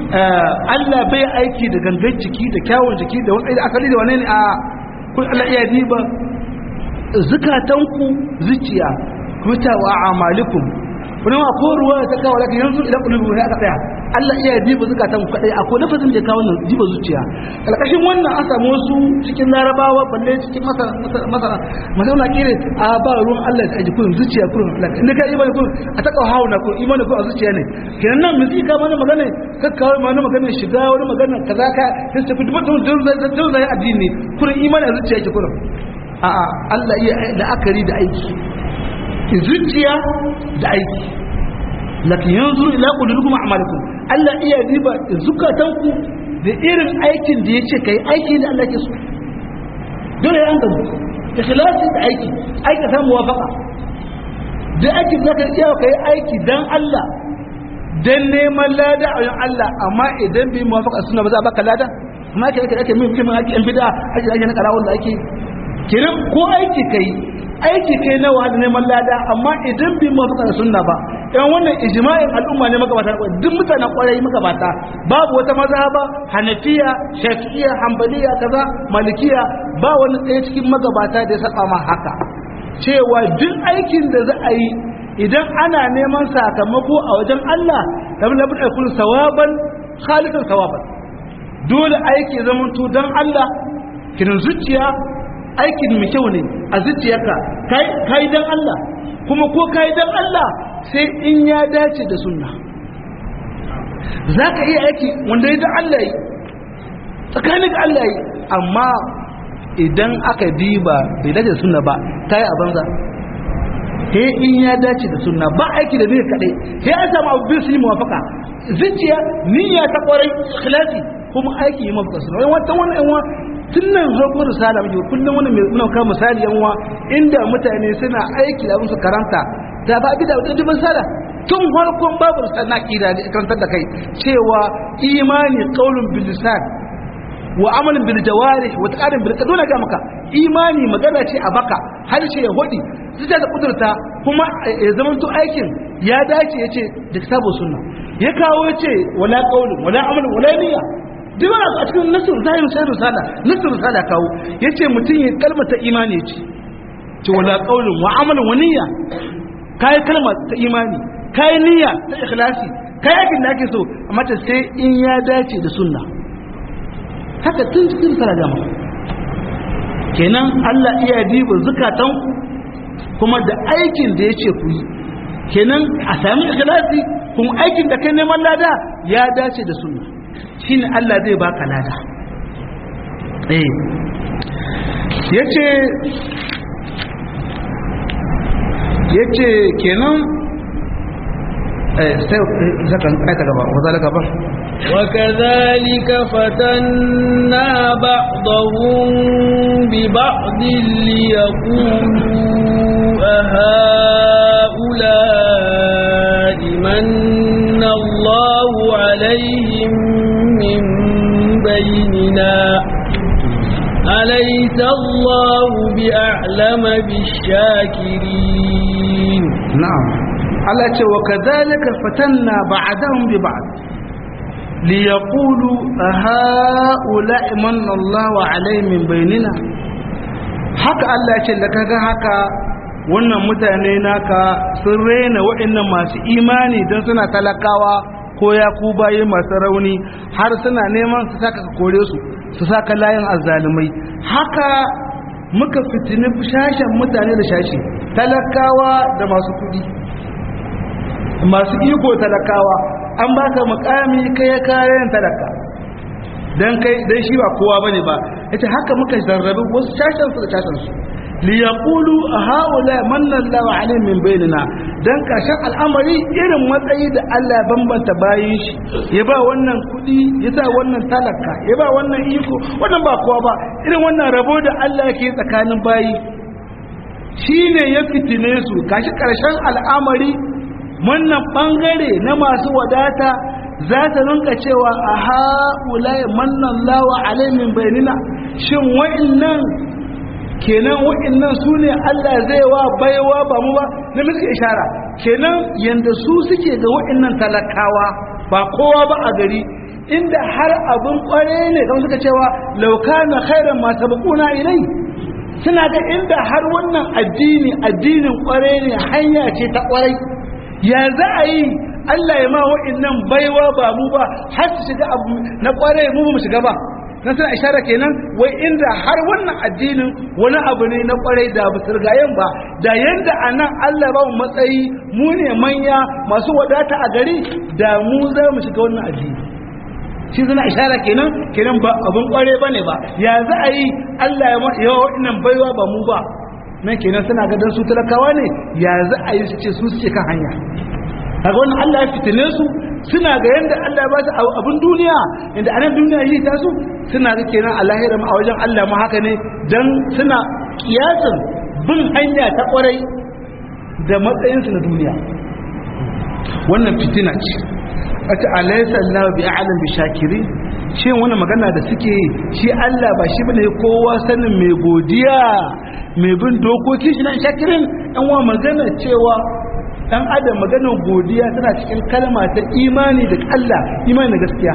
A: Allah bai aiki da gangan jiki da kyawun jiki da wani akali da wani ne a kun Allah iya diba zukatanku zuciya kuta wa amalikum wani ma ko ruwa ta kawo laka yanzu idan kulubu ya aka tsaya Allah iya diba zukatan ku kadai akwai lafazin da ya kawo nan diba zuciya kalkashin wannan an samu wasu cikin larabawa balle cikin masara masara masara kire a ba ruwan Allah da aji kurin zuciya kurin Allah inda ka imani kurin a taka hawo na kurin imani kurin a zuciya ne kenan nan miji ka mana magana ka kawo mana magana shiga wani magana kaza ka sai tafi duk duk zai addini kurin imani a zuciya ke kurin a'a Allah iya la'akari da aiki zuciya da aiki lakin yanzu ila qulubikum a'malikum Allah iya riba zukatanku da irin aikin da yace kai aiki da Allah ke so dole an gamu ikhlasi da aiki aiki ta muwafaqa da aikin zaka iya kai aiki dan Allah dan neman lada a Allah amma idan bai muwafaqa sunna ba za a baka lada amma kai kai min min aiki an bid'a aiki ake na karawon da ake kiran ko aiki kai aiki kai na wahala neman lada amma idan bi mu fuka sunna ba yan wannan ijma'in al'umma ne magabata duk mutanen kwarai magabata babu wata mazhaba hanafiya shafi'iyya hanbaliya kaza malikiya ba wani tsaye cikin magabata da ya saba ma haka cewa duk aikin da za a yi idan ana neman sakamako a wajen Allah da bin abin aikun sawaban khalisan sawaban dole aiki zamanto don Allah kirin zuciya aikin mai kyau ne a zuciyarka kai dan Allah kuma ko kai dan Allah sai in ya dace da sunna za ka iya aiki wanda ya da Allah yi tsakanin ga Allah yi amma idan aka diba bai dace da sunna ba kai a banza sai in ya dace da sunna ba aiki da zai kaɗai sai an samu abu biyu su yi mawafaka zuciya niyya ta kwarai ikhlasi kuma aiki yi mafaka sunna wani wata wani yan tun nan harkar risala muke kullum wani mai muna kawo misali yan uwa inda mutane suna aiki da su karanta da ba bi da wata misala tun farkon babu risala na kida da karantar da kai cewa imani qaulun bil lisan wa amalin bil jawarih wa taqaddum bil dole ga maka imani magana ce a baka har ce ya hodi zuciya da kudurta kuma ya zama to aikin ya dace yace da kitabu sunna ya kawo yace wala qaulun wala amalin wala niyya duk wani a cikin nasir zahiru sai risala nasir risala kawo yace mutum ya kalmata imani ce ce wala qaulun wa amalun wa niyya kai kalma ta imani kai niyya ta ikhlasi kai aikin da ake so amma ta sai in ya dace da sunna haka tun cikin risala da mu kenan Allah iya diba zakatan kuma da aikin da yace ku yi kenan a sami ikhlasi kuma aikin da kai neman lada ya dace da sunna shine Allah zai baka lada eh yace yace kenan eh sai zakan kai ta gaba wa zalika ba
B: وكذلك فتنا بعضهم ببعض ليقولوا أهؤلاء من الله عليهم من بيننا أليس الله بأعلم بالشاكرين
A: نعم Allah ce wa kadhalika fatanna ba'dahum bi ba'd li yaqulu haula'i manna Allahu alaihim min bainina haka Allah ya ce da kaga haka wannan mutane naka sun rena waɗannan masu imani don suna talakawa ko ya ku baye masu rauni har suna neman su saka ka kore su su saka layin azzalumai haka muka fitini shashen mutane da shashi talakawa da masu kudi masu iko talakawa an baka mukami kai kayan talaka dan kai dan shi ba kowa bane ba yace haka muka zarrabe wasu shashen su da shashen su li yaqulu haula manna Allahu alaihim min bainina dan kashin al'amari irin matsayi da Allah bambanta bayin shi ya ba wannan kudi ya sa wannan talaka ya ba wannan iko wannan ba kowa ba irin wannan rabo da Allah yake tsakanin bayi shine ya fitine su kashi karshen al'amari wannan bangare na masu wadata za ta rinka cewa a ha'ulai mannan lawa alaimin bayanina shin wa'innan kenan wa'innan su ne Allah zai wa baiwa ba mu ba na musu ishara kenan yanda su suke ga wa'innan talakawa ba kowa ba a gari inda har abin kware ne kamar suka cewa lauka na khairan ma sabquna ilai suna ga inda har wannan addini addinin kware ne hanya ce ta kwarai ya za a yi Allah ya ma wa'annan baiwa ba mu ba har su shiga abu na kware mu ba mu shiga ba na suna ishara kenan wai inda har wannan addinin wani abu ne na kwarai da ba sirgayen ba da yanda a nan Allah ba mu matsayi mu ne manya masu wadata a gari da mu za mu shiga wannan addini shi suna ishara kenan kenan ba abun kware ba ne ba ya za a yi Allah ya yawa waɗannan baiwa ba mu ba nan kenan suna gadon su talakawa ne ya za a yi su ce su suke kan hanya kaga wannan Allah ya fitine su suna ga yanda Allah ya ba su abun duniya inda anan duniya yi ta su suna ga kenan a lahira a wajen Allah ma haka ne dan suna kiyasin bin hanya ta kwarai da matsayinsu na duniya wannan fitina ce wata alaysa Allah bi a'lam bi shakirin shi wannan magana da suke shi Allah ba shi bane kowa sanin mai godiya mai bin dokoki shi nan shakirin dan wa magana cewa dan adam maganar godiya tana cikin kalma ta imani da Allah imani da gaskiya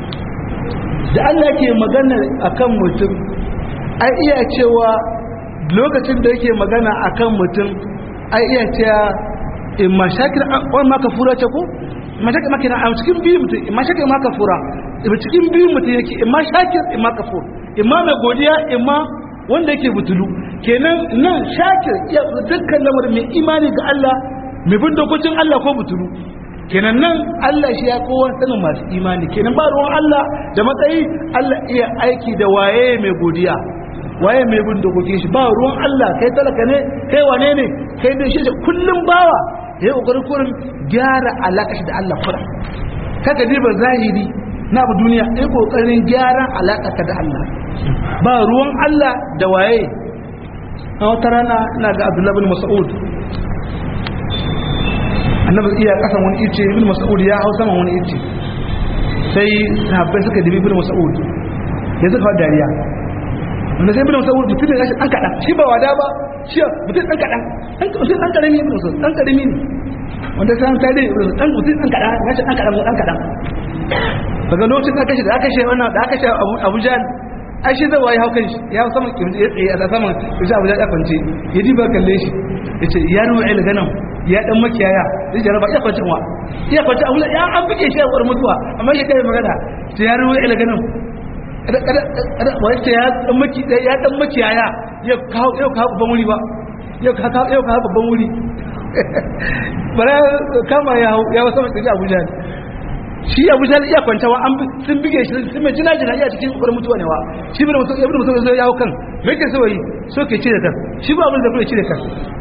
A: da Allah ke magana akan mutum ai iya cewa lokacin da yake magana akan mutum ai iya cewa in ma shakir wani ma kafura ce ko ma shakir ma kenan a cikin biyu mutum in ma shakir ma kafura in cikin biyu mutum yake in ma shakir in ma kafur in ma mai godiya in ma wanda yake butulu kenan nan shakir iya dukkan lamarin mai imani ga Allah mai bin dokokin Allah ko butulu kenan nan Allah shi ya kowa sanin masu imani kenan ba ruwan Allah da matsayi Allah iya aiki da waye mai godiya waye mai bin dokokin shi ba ruwan Allah kai talaka ne kai wane ne kai da shi kullum bawa yayi kokarin kurin gyara alaka shi da Allah kura kaga diba zahiri na abu duniya ai kokarin gyara alaka ka da Allah ba ruwan Allah da waye a wata rana ina ga Abdullah bin Mas'ud annabi iya kasan wani ice ibn mas'ud ya hau saman wani ice sai sahabbai suka dibi ibn mas'ud ya suka fara dariya wanda sai ibn mas'ud mutum ne gashi dan kadan shi ba wada ba shi mutum dan kadan dan mutum dan karami ibn mas'ud dan karami ne wanda sai an tare dan mutum dan kadan gashi dan kadan dan kadan daga lokacin da kashe da aka kashe wannan da aka kashe Abu Jahl ai shi zai wayi haukan shi ya saman kirji ya tsaye a saman shi Abu Jahl ya kwance ya diba kalle shi yace ya ruwa il ganam ya dan makiyaya zai jaraba ya kwanci wa ya kwanci abu ya an buge shi a wurin mutuwa amma ya kai magana sai ya ruwa ila ganin wacce ya dan maki ya dan makiyaya ya kawo ya kawo babban wuri ba ya kawo ya kawo babban wuri bara kama ya ya wasa mai Abuja shi Abuja iya kwantawa an sun buge shi sun mai jina jina iya cikin wurin mutuwa ne wa shi bin mutum ibn mutum zai yawo kan me yake so yi so ke cire kan shi ba abin da kuma cire kan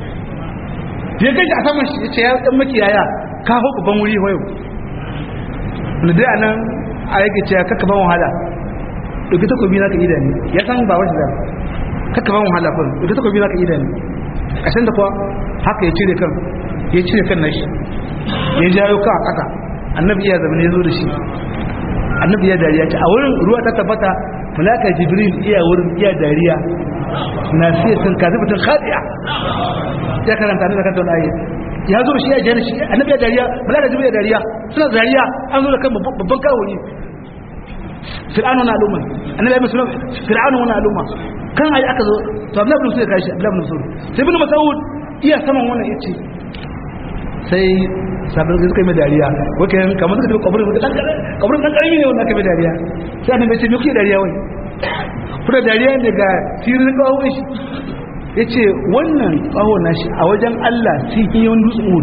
A: ya gaji a saman shi ce ya dan makiyaya ka hau babban wuri wayo wanda dai anan a yake ce kakka ban wahala ɗauki takobi na ka ida ne ya san ba wasu da kakka ban wahala kun ɗauki takobi na ka ida ne a san da kuwa haka ya cire kan ya cire kan nashi ya jayo kan a ƙasa annabi iya zama ne ya zo da shi annabi iya dariya ce a wurin ruwa ta tabbata malaka jibril iya wurin iya dariya na siya sun kazi mutum khadiya ya karanta ne da kanta wani ayi ya zo shi ya jana shi annabi ya dariya malaka jibril ya dariya suna dariya an zo da kan babban kawo ne fir'aunu na al'umma annabi ya musulun fir'aunu na al'umma kan ayi aka zo to abdullahi ibn mas'ud ya kashi abdullahi ibn mas'ud sai ibn mas'ud iya saman wannan yace sai sabon da suka yi dariya wake kamar suka tafi kabarin dan kabarin dan karami ne wannan kai dariya sai annabi ya ce me kuke dariya wai kuna dariya ne ga tirin kawo shi ya ce wannan kawo nashi a wajen Allah sun yi wani dutsen wood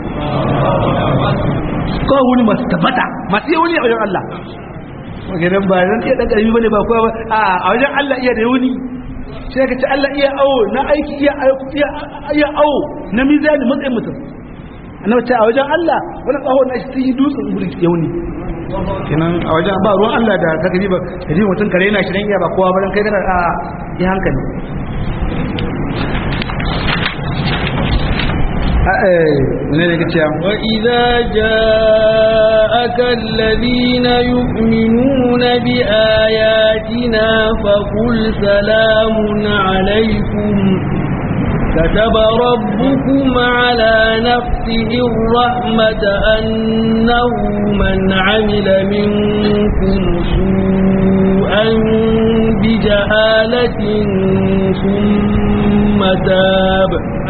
A: kawo wani masu tabbata masu yi wani a wajen Allah maganin ba zan iya ɗan ƙarfi bane ba kuwa ba a wajen Allah iya da wuni sai ka ce Allah iya awo na aiki iya awo na mizani matsayin mutum annabi ce a wajen Allah wani kawo nashi sun yi dutsen wood ya wuni kenan a wajen ba ruwan Allah da ka gani ba ka ji mutum kare yana shirin iya ba kowa ba dan kai kana a yi hankali
B: وإذا جاءك الذين يؤمنون بآياتنا فقل سلام عليكم كتب ربكم على نفسه الرحمة أنه من عمل منكم سوءا بجهالة ثم تاب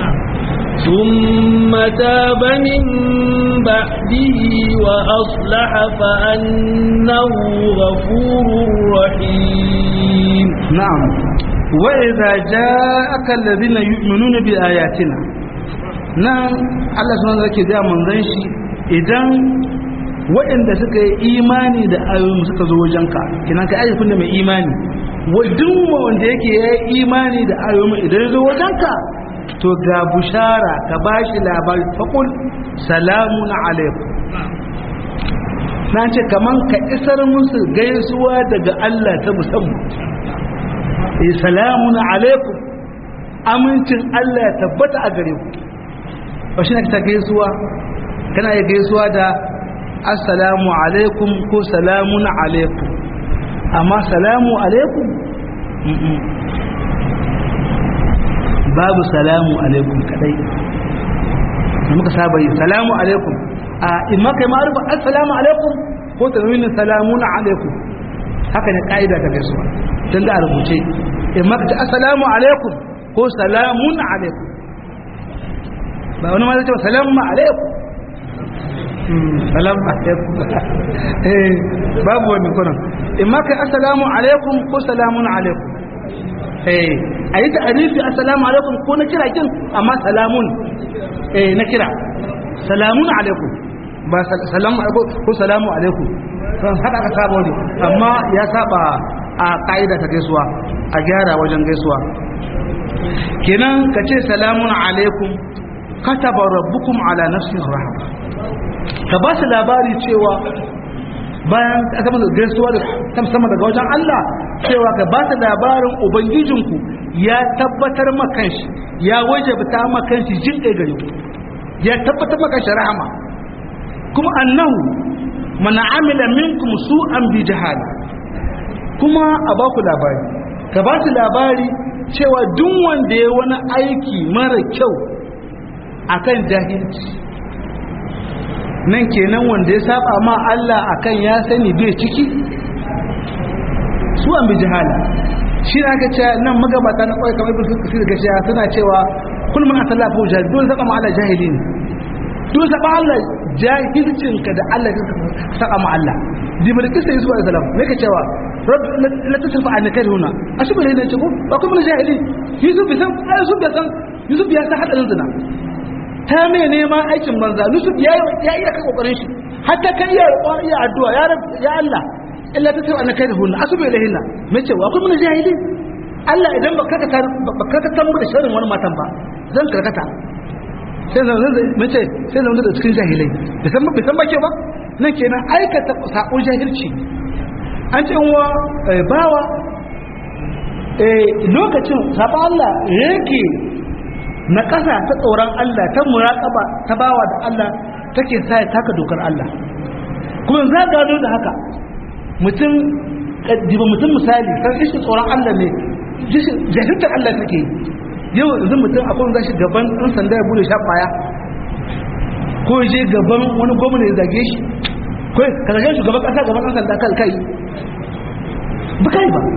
B: ثم تاب من بعده وأصلح فأنه غفور رحيم
A: نعم وإذا جاءك الذين يؤمنون بآياتنا نعم الله سبحانه وتعالى da manzon shi idan waɗanda suka yi imani da ayoyin suka zo wajenka kinan ka ayyukan da mai imani wadin wanda yake ya yi imani da ayoyin idan ya zo wajenka to ga bushara ka bashi labari faƙul salamun alaikum na ce kaman ka isar musu gaisuwa daga Allah ta musamman eh salamun alaikum amincin Allah ya tabbata a gare ku ba shi ne ta gaisuwa kana yi gaisuwa da assalamu alaikum ko salamun alaikum amma salamu alaikum babu salamu alaikum kadai da muka saba yi salamu alaikum a in maka yi ma'arufa assalamu alaikum ko tanwinin salamun alaikum haka ne ka'ida ta gaisuwa tun da a rubuce in maka ta assalamu alaikum ko salamun alaikum ba wani ma zai ce salamu alaikum salamu alaikum babu wani kunan in maka assalamu alaikum ko salamun alaikum a yi ta'arifi assalamu alaikum ko na kira kin amma salamun na kira salamun alaikum ba salamu alaikum ko salamu alaikum kan haka aka saba wani amma ya saba a ka'ida ta gaisuwa a gyara wajen gaisuwa kenan ka ce salamun alaikum kataba rabbukum ala nafsin rahama ka ba su labari cewa bayan aka mana gaisuwa da sama daga wajen Allah cewa ka ba su labarin ubangijinku ya tabbatar makanshi ya wajabta makanshi jin ɗaya gare ku ya tabbatar makanshi rahama kuma annahu mana amila minkum su'an bi jahala kuma a ba ku labari ka ba su labari cewa duk wanda ya wani aiki mara kyau akan jahilci nan kenan wanda ya saba ma Allah akan ya sani bai ciki su an bi jihala shi na aka ce nan magabata na kawai kamar ibn kasir ga cewa suna cewa kullum an sallah fa jahil dole saba ma Allah jahili ne dole saba Allah jahilcin ka da Allah ka saba ma Allah jibril kisa yusuf alaihi salam me ka cewa rabb la tasrifa an kai huna ashibu ne ce ko ba kuma jahili yusuf bai san yusuf bai san yusuf ya san hadarin zina ta mai neman aikin banza yusuf ya iya kan kokarin shi hatta kan iya iya addu'a ya rab ya Allah illa ta tawa kai da hunna asubu ilahinna me ce wa kuma jahili Allah idan ba ka ka ba ka ka tambu da sharrin wani matan ba zan karkata sai zan zan me ce sai zan da cikin jahilai da san ba san ba ke ba nan kenan aikata sako jahilci an ce wa bawa eh lokacin saba Allah yake na ƙasa ta tsoron Allah ta muraƙaba ta bawa da Allah take sa ya taka dokar Allah kuma za gano da haka mutum diba mutum misali kan ishin tsoron Allah ne jahiltar Allah take yau yanzu mutum akwai zashi gaban ɗan sanda ya bude shafaya ko je gaban wani gwamna ya zage shi ko ka zage shugaban ƙasa gaban ɗan sanda kan kai ba kai ba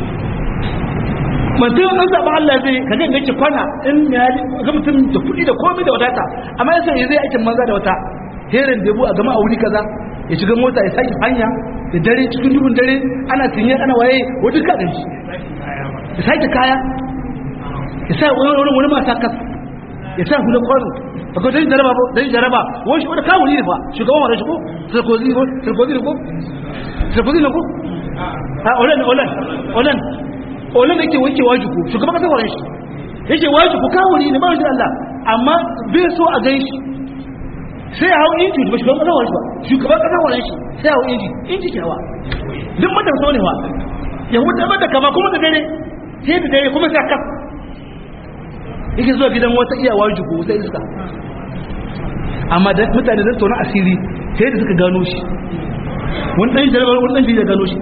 A: mutum an zaɓa Allah zai ka ga yake kwana in ya ga mutum da kuɗi da komai da wadata amma yasa ya zai aikin manza da wata herin debu a gama a wuri kaza ya shiga mota ya sake hanya da dare cikin dubun dare ana tinye ana waye wajen kaɗin shi ya sake kaya ya sa wani wani wani masa kas ya sa hula kwano ba ko dan jaraba ba dan jaraba wani shi wani kawo ne fa shugaban wani shi ko sarkozy ko sarkozy ne ko sarkozy ne ko a olan olan olan olin da ke wanke wajiku shugaban kasar wajen shi yake wajiku kawuri ne ba shi Allah amma bai so a gan shi sai hau inji ba shugaban kasar wajen ba shugaban kasar wajen shi sai hau inji inji kyawa duk matan so ne wa yahuda mata kama kuma da dare sai da dare kuma sai kaf yake zuwa gidan wata iya wajiku wata iska amma da mutane da tona asiri sai da suka gano shi wani ɗan jarabar wani ɗan jirgin gano shi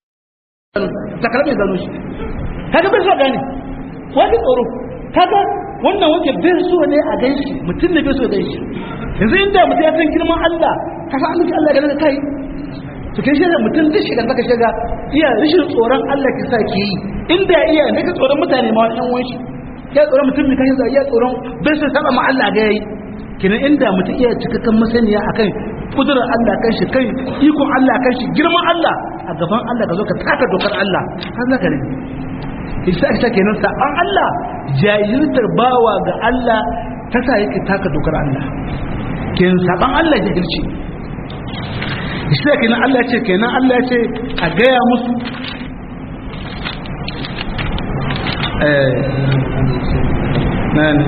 A: takarar mai gano shi kaga bai so gane wani tsoro kaga wannan wanda bai so ne a gan shi mutum ne bai so gan shi yanzu inda mutum ya san girman Allah ka san Allah Allah ga kai to kai shi mutum duk shi kan ka shiga iya rashin tsoron Allah ki sa ki yi inda iya ne ka tsoron mutane ma wani wani ya tsoron mutum ne kai iya tsoron bai so saba ma Allah ga yayi kinan inda mutum iya cikakken masaniya akan kudurar Allah kan shi kai ikon Allah kan shi girman Allah a gaban Allah ka zo ka taka dokar Allah har za ka rage isa ita kenan saban Allah jahiltar bawa ga Allah ta sa yake taka dokar Allah kenan saban Allah jahilci isa kenan Allah ce kenan Allah ya ce a gaya musu eh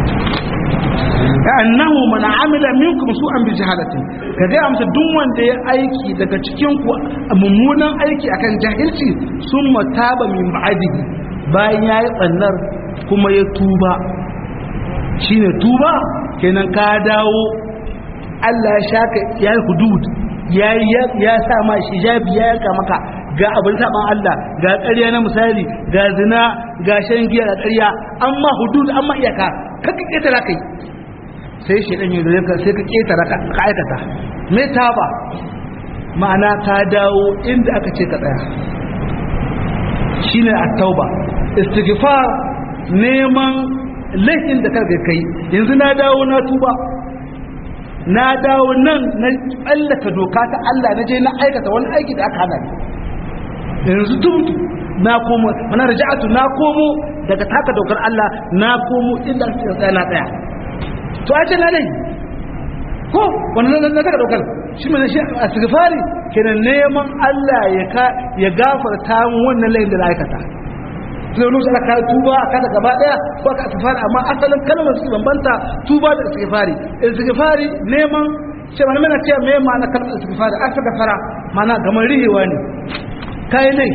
A: annahu man amila minkum su'an bi jahalatin ka ga amsa duk wanda ya aiki daga cikin ku mummunan aiki akan jahilci summa taba min ba'dihi bayan yayi tsannar kuma ya tuba shine tuba kenan ka dawo Allah ya shaka ya hudud ya ya sa ma hijabi ya yanka maka ga abin saban Allah ga ƙarya na misali ga zina ga shan giya ga ƙarya amma hudud amma iyaka kaka ƙetara kai sai shi ɗan yi ka sai ka ƙetara ka aikata me ta ba ma'ana ka dawo inda aka ce ka tsaya shi ne a tauba istighfar neman laifin da karka kai yanzu na dawo na tuba na dawo nan na tsallaka doka ta Allah na je na aikata wani aiki da aka hana yanzu tubtu na komo mana raja'atu na komo daga taka dokar Allah na komo inda aka tsaya na tsaya to a ce lalai ko wannan na taka daukar shi mai shi a sigifari kenan neman Allah ya ka ya gafarta mu wannan layin da aikata sai wani aka tuba aka da gaba daya ko aka sigifari amma asalin kalmar su bambanta tuba da sigifari sigifari neman ce mana mana ce me ma'ana kalmar sigifari aka gafara mana gamar rihewa ne kai ne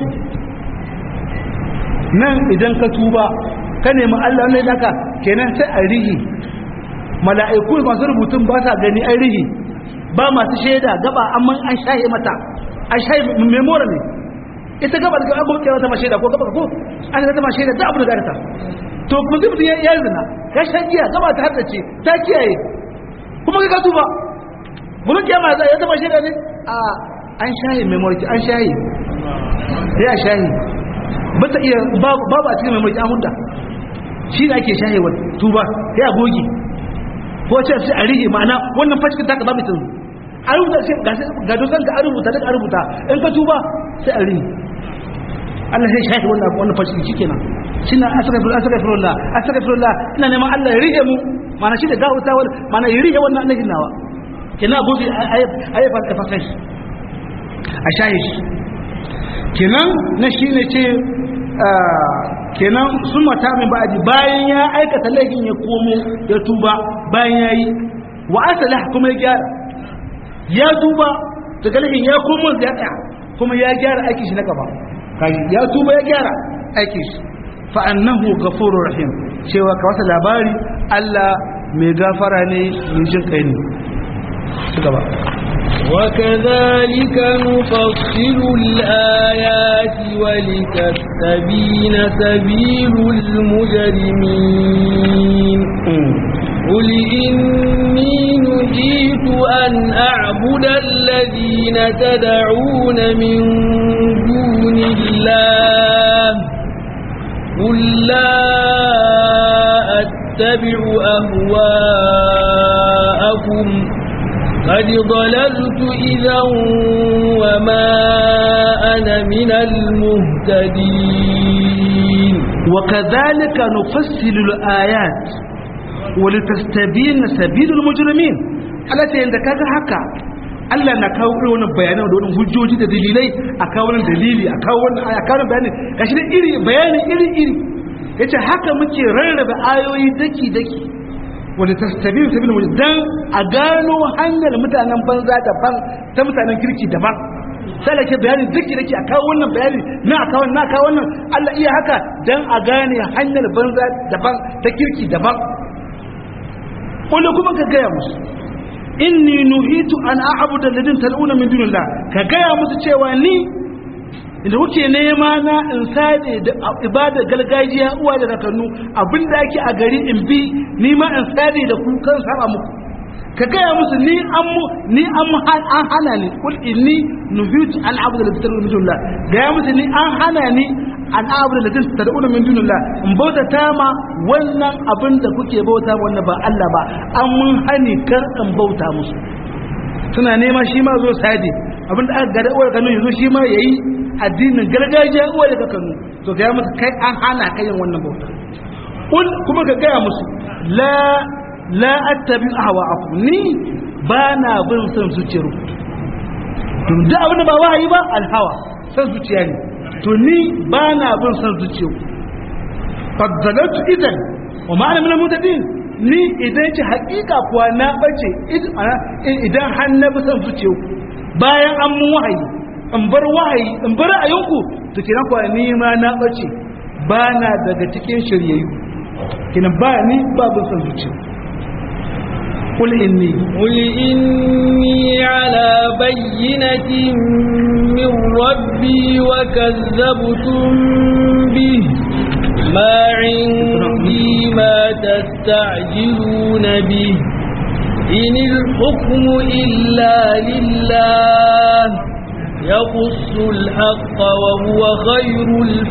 A: nan idan ka tuba ka nemi Allah ne naka kenan sai a rihi mala'iku masu rubutun ba sa gani an rihi ba masu shaida gaba amma an shaye mata an shaye memora ne ita gaba da gaba kuma ta ma shaida ko gaba ko an ta ma shaida da abu da ta to kuma zai mutum ya zina ya shan giya gaba ta haddace ta kiyaye kuma ka tuba gurin kiyama za ya zama shaida ne a an shaye memori an shaye ya shaye ba ta iya babu a cikin memori an hudda shi ne ake shaye wa tuba ya goge ko ce sai a rige ma'ana wannan fashikin taka ba mutum a rubuta sai ga dokan ka a rubuta duk a rubuta in ka tuba sai a rige Allah sai shafi wannan wannan fashikin shikenan shine astaghfirullah astaghfirullah astaghfirullah ina neman Allah ya rige mu ma'ana shi da gawuta wal ma'ana ya rige wannan annabi nawa kina gobe ayi fa fasai a shaye shi kenan na shine ce kenan sun mata min ba'adi bayan ya aikata laifin ya komo ya tuba bayan ya yi wa asala kuma ya gyara ya tuba daga laifin ya komo ya tsaya kuma ya gyara aikin shi na gaba kaji ya tuba ya gyara aikin shi fa annahu ghafurur rahim cewa ka wasa labari Allah mai gafara ne mai jin kai ne gaba
B: وكذلك نفصل الآيات ولتستبين سبيل المجرمين قل إني نهيت أن أعبد الذين تدعون من دون الله قل لا أتبع أهواءكم قد ضللت إذا وما أنا من المهتدين
A: وكذلك نفصل الآيات ولتستبين سبيل المجرمين التي عندك هكا Allah na kawo irin wannan bayanan da wannan hujjoji da dalilai a kawo wannan dalili a kawo wannan a kawo bayani gashi da iri bayani iri iri yace haka muke rarraba ayoyi daki daki wanda tastabi sabil mujrim dan a gano hanyar mutanen banza daban ta mutanen kirki daban sai da ke bayani duk da ke a kawo wannan bayani na a kawo na kawo wannan Allah iya haka dan a gane hanyar banza daban ta kirki daban wanda kuma ka gaya musu inni nuhitu an a'budu alladhin tal'una min dunillah ka gaya musu cewa ni inda kuke nema na in sade da ibada gargajiya uwa da kakannu abinda ake a gari in bi ni ma in sade da ku kan saba muku ka gaya musu ni an mu ni an mu an hana ni kul inni nuhitu an abudu la tad'u min dunillah gaya musu ni an hana ni an abudu la tad'u min dunillah in bauta ta ma wannan abin da kuke bauta wannan ba Allah ba an mun hani kar in bauta musu suna nema shi ma zo sadi abin da aka gada uwar kanu yanzu shi ma yayi addinin gargajiya uwar da kanu to gaya musu kai an hana kai yin wannan bauta kul kuma ka gaya musu la la attabi ahwa'akum ni ba na bin son zuciyar ku to da abin da ba wahayi ba alhawa son zuciya ne to ni ba na bin son zuciyar ku fadzalatu idan wa ma'ana min al-mutadin ni idan ci hakika kuwa na bace idan har na bi son zuciyar ku bayan an mun wahayi in bar wahayi in bar ayunku to kiran kuwa ni ma na bace ba na daga cikin shiryayyu kinan ba ni ba bin son zuciyar قل إني
B: قل إني على بينة من ربي وكذبتم به ما عندي ما تستعجلون به إن الحكم إلا لله يقص الحق وهو خير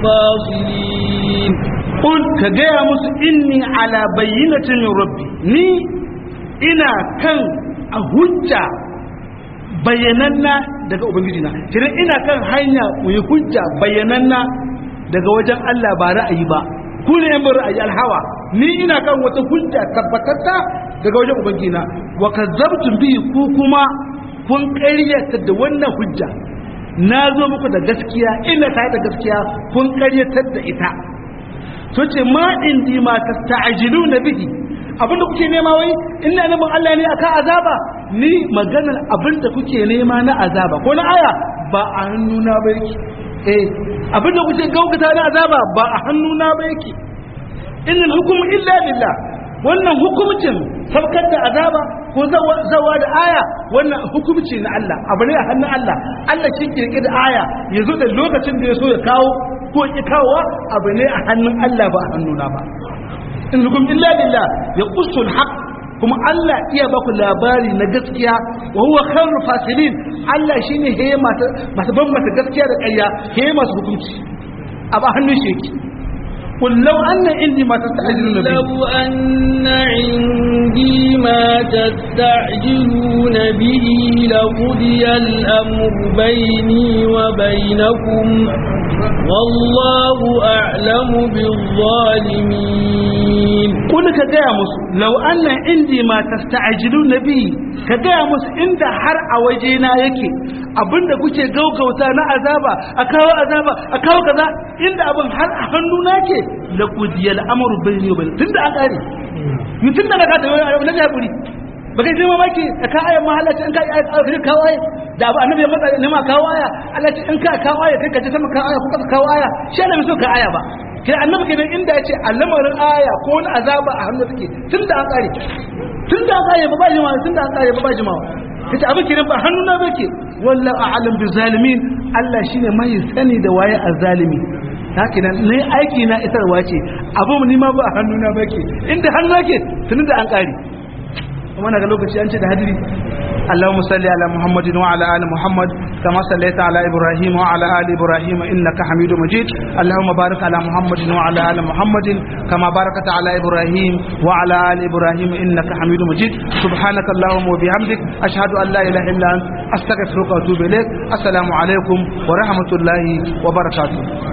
B: الفاصلين
A: قل كجاء إني على بينة من ربي ني ina kan a hujja bayananna daga ubangiji na kiran ina kan hanya mu yi hujja bayananna daga wajen Allah ba ra'ayi ba ku ne yan ra'ayi alhawa ni ina kan wata hujja tabbatatta daga wajen ubangiji na wa kazzabtum bi ku kuma kun ƙaryata da wannan hujja na zo muku da gaskiya ina ta da gaskiya kun ƙaryatar da ita to ce ma indi ma tasta'jiluna bihi abinda kuke nema wai ina neman Allah ne akan azaba ni maganar abinda kuke nema na azaba ko na aya ba a hannuna ba yake eh abinda kuke gaugata na azaba ba a hannuna ba yake innal hukmu illa lillah wannan hukumcin sabkar da azaba ko zawa da aya wannan hukumci na Allah abu ne a hannun Allah Allah shi kirki da aya ya zo da lokacin da ya so ya kawo ko ya kawo abu ne a hannun Allah ba a hannuna ba in hukum illa lillah ya qusul haq kuma Allah iya baku labari na gaskiya wa huwa khairul fasilin Allah shine heye mata mata bambata gaskiya da ƙarya heye masu hukunci a ba hannun shi yake قل لو أن عندي ما تستعجلون به
B: لو أن عندي ما تستعجلون به لقضي الأمر بيني وبينكم والله أعلم بالظالمين
A: قل كجاء مس لو أن عندي ما تستعجلون به كجاء مس عند حر أوجينا يكي abinda kuke gaugauta na azaba a kawo azaba a kawo kaza inda abin har a hannuna ke la qudiyal amru bayni wa bayn tunda an kare yi tunda ka ta wani na jaburi ba kai sai mamaki a ka ayan mahallaci in ka yi ayat kawo aya da abu annabi ya matsa ne ma kawo aya Allah ce in ka kawo aya kai ka ji sama kawo aya ko ka kawo aya shi ne so ka aya ba kai annabi kenan inda ya ce al'amarin aya ko wani azaba a hannu take tunda an kare tunda an kare ba ba jimawa tunda an kare ba ba jimawa kace abin kenan ba hannu na bake wallahu a'lam bi zalimin Allah shine mai sani da waye azzalimi haka nan ne aiki na isarwa ce abu ni ma ba hannu na bake inda hannu nake tunda da an kare kuma naga lokaci an ce da hadiri اللهم صل على محمد وعلى ال محمد كما صليت على ابراهيم وعلى ال ابراهيم انك حميد مجيد اللهم بارك على محمد وعلى ال محمد كما باركت على ابراهيم وعلى ال ابراهيم انك حميد مجيد سبحانك اللهم وبحمدك اشهد ان لا اله الا انت استغفرك واتوب اليك السلام عليكم ورحمه الله وبركاته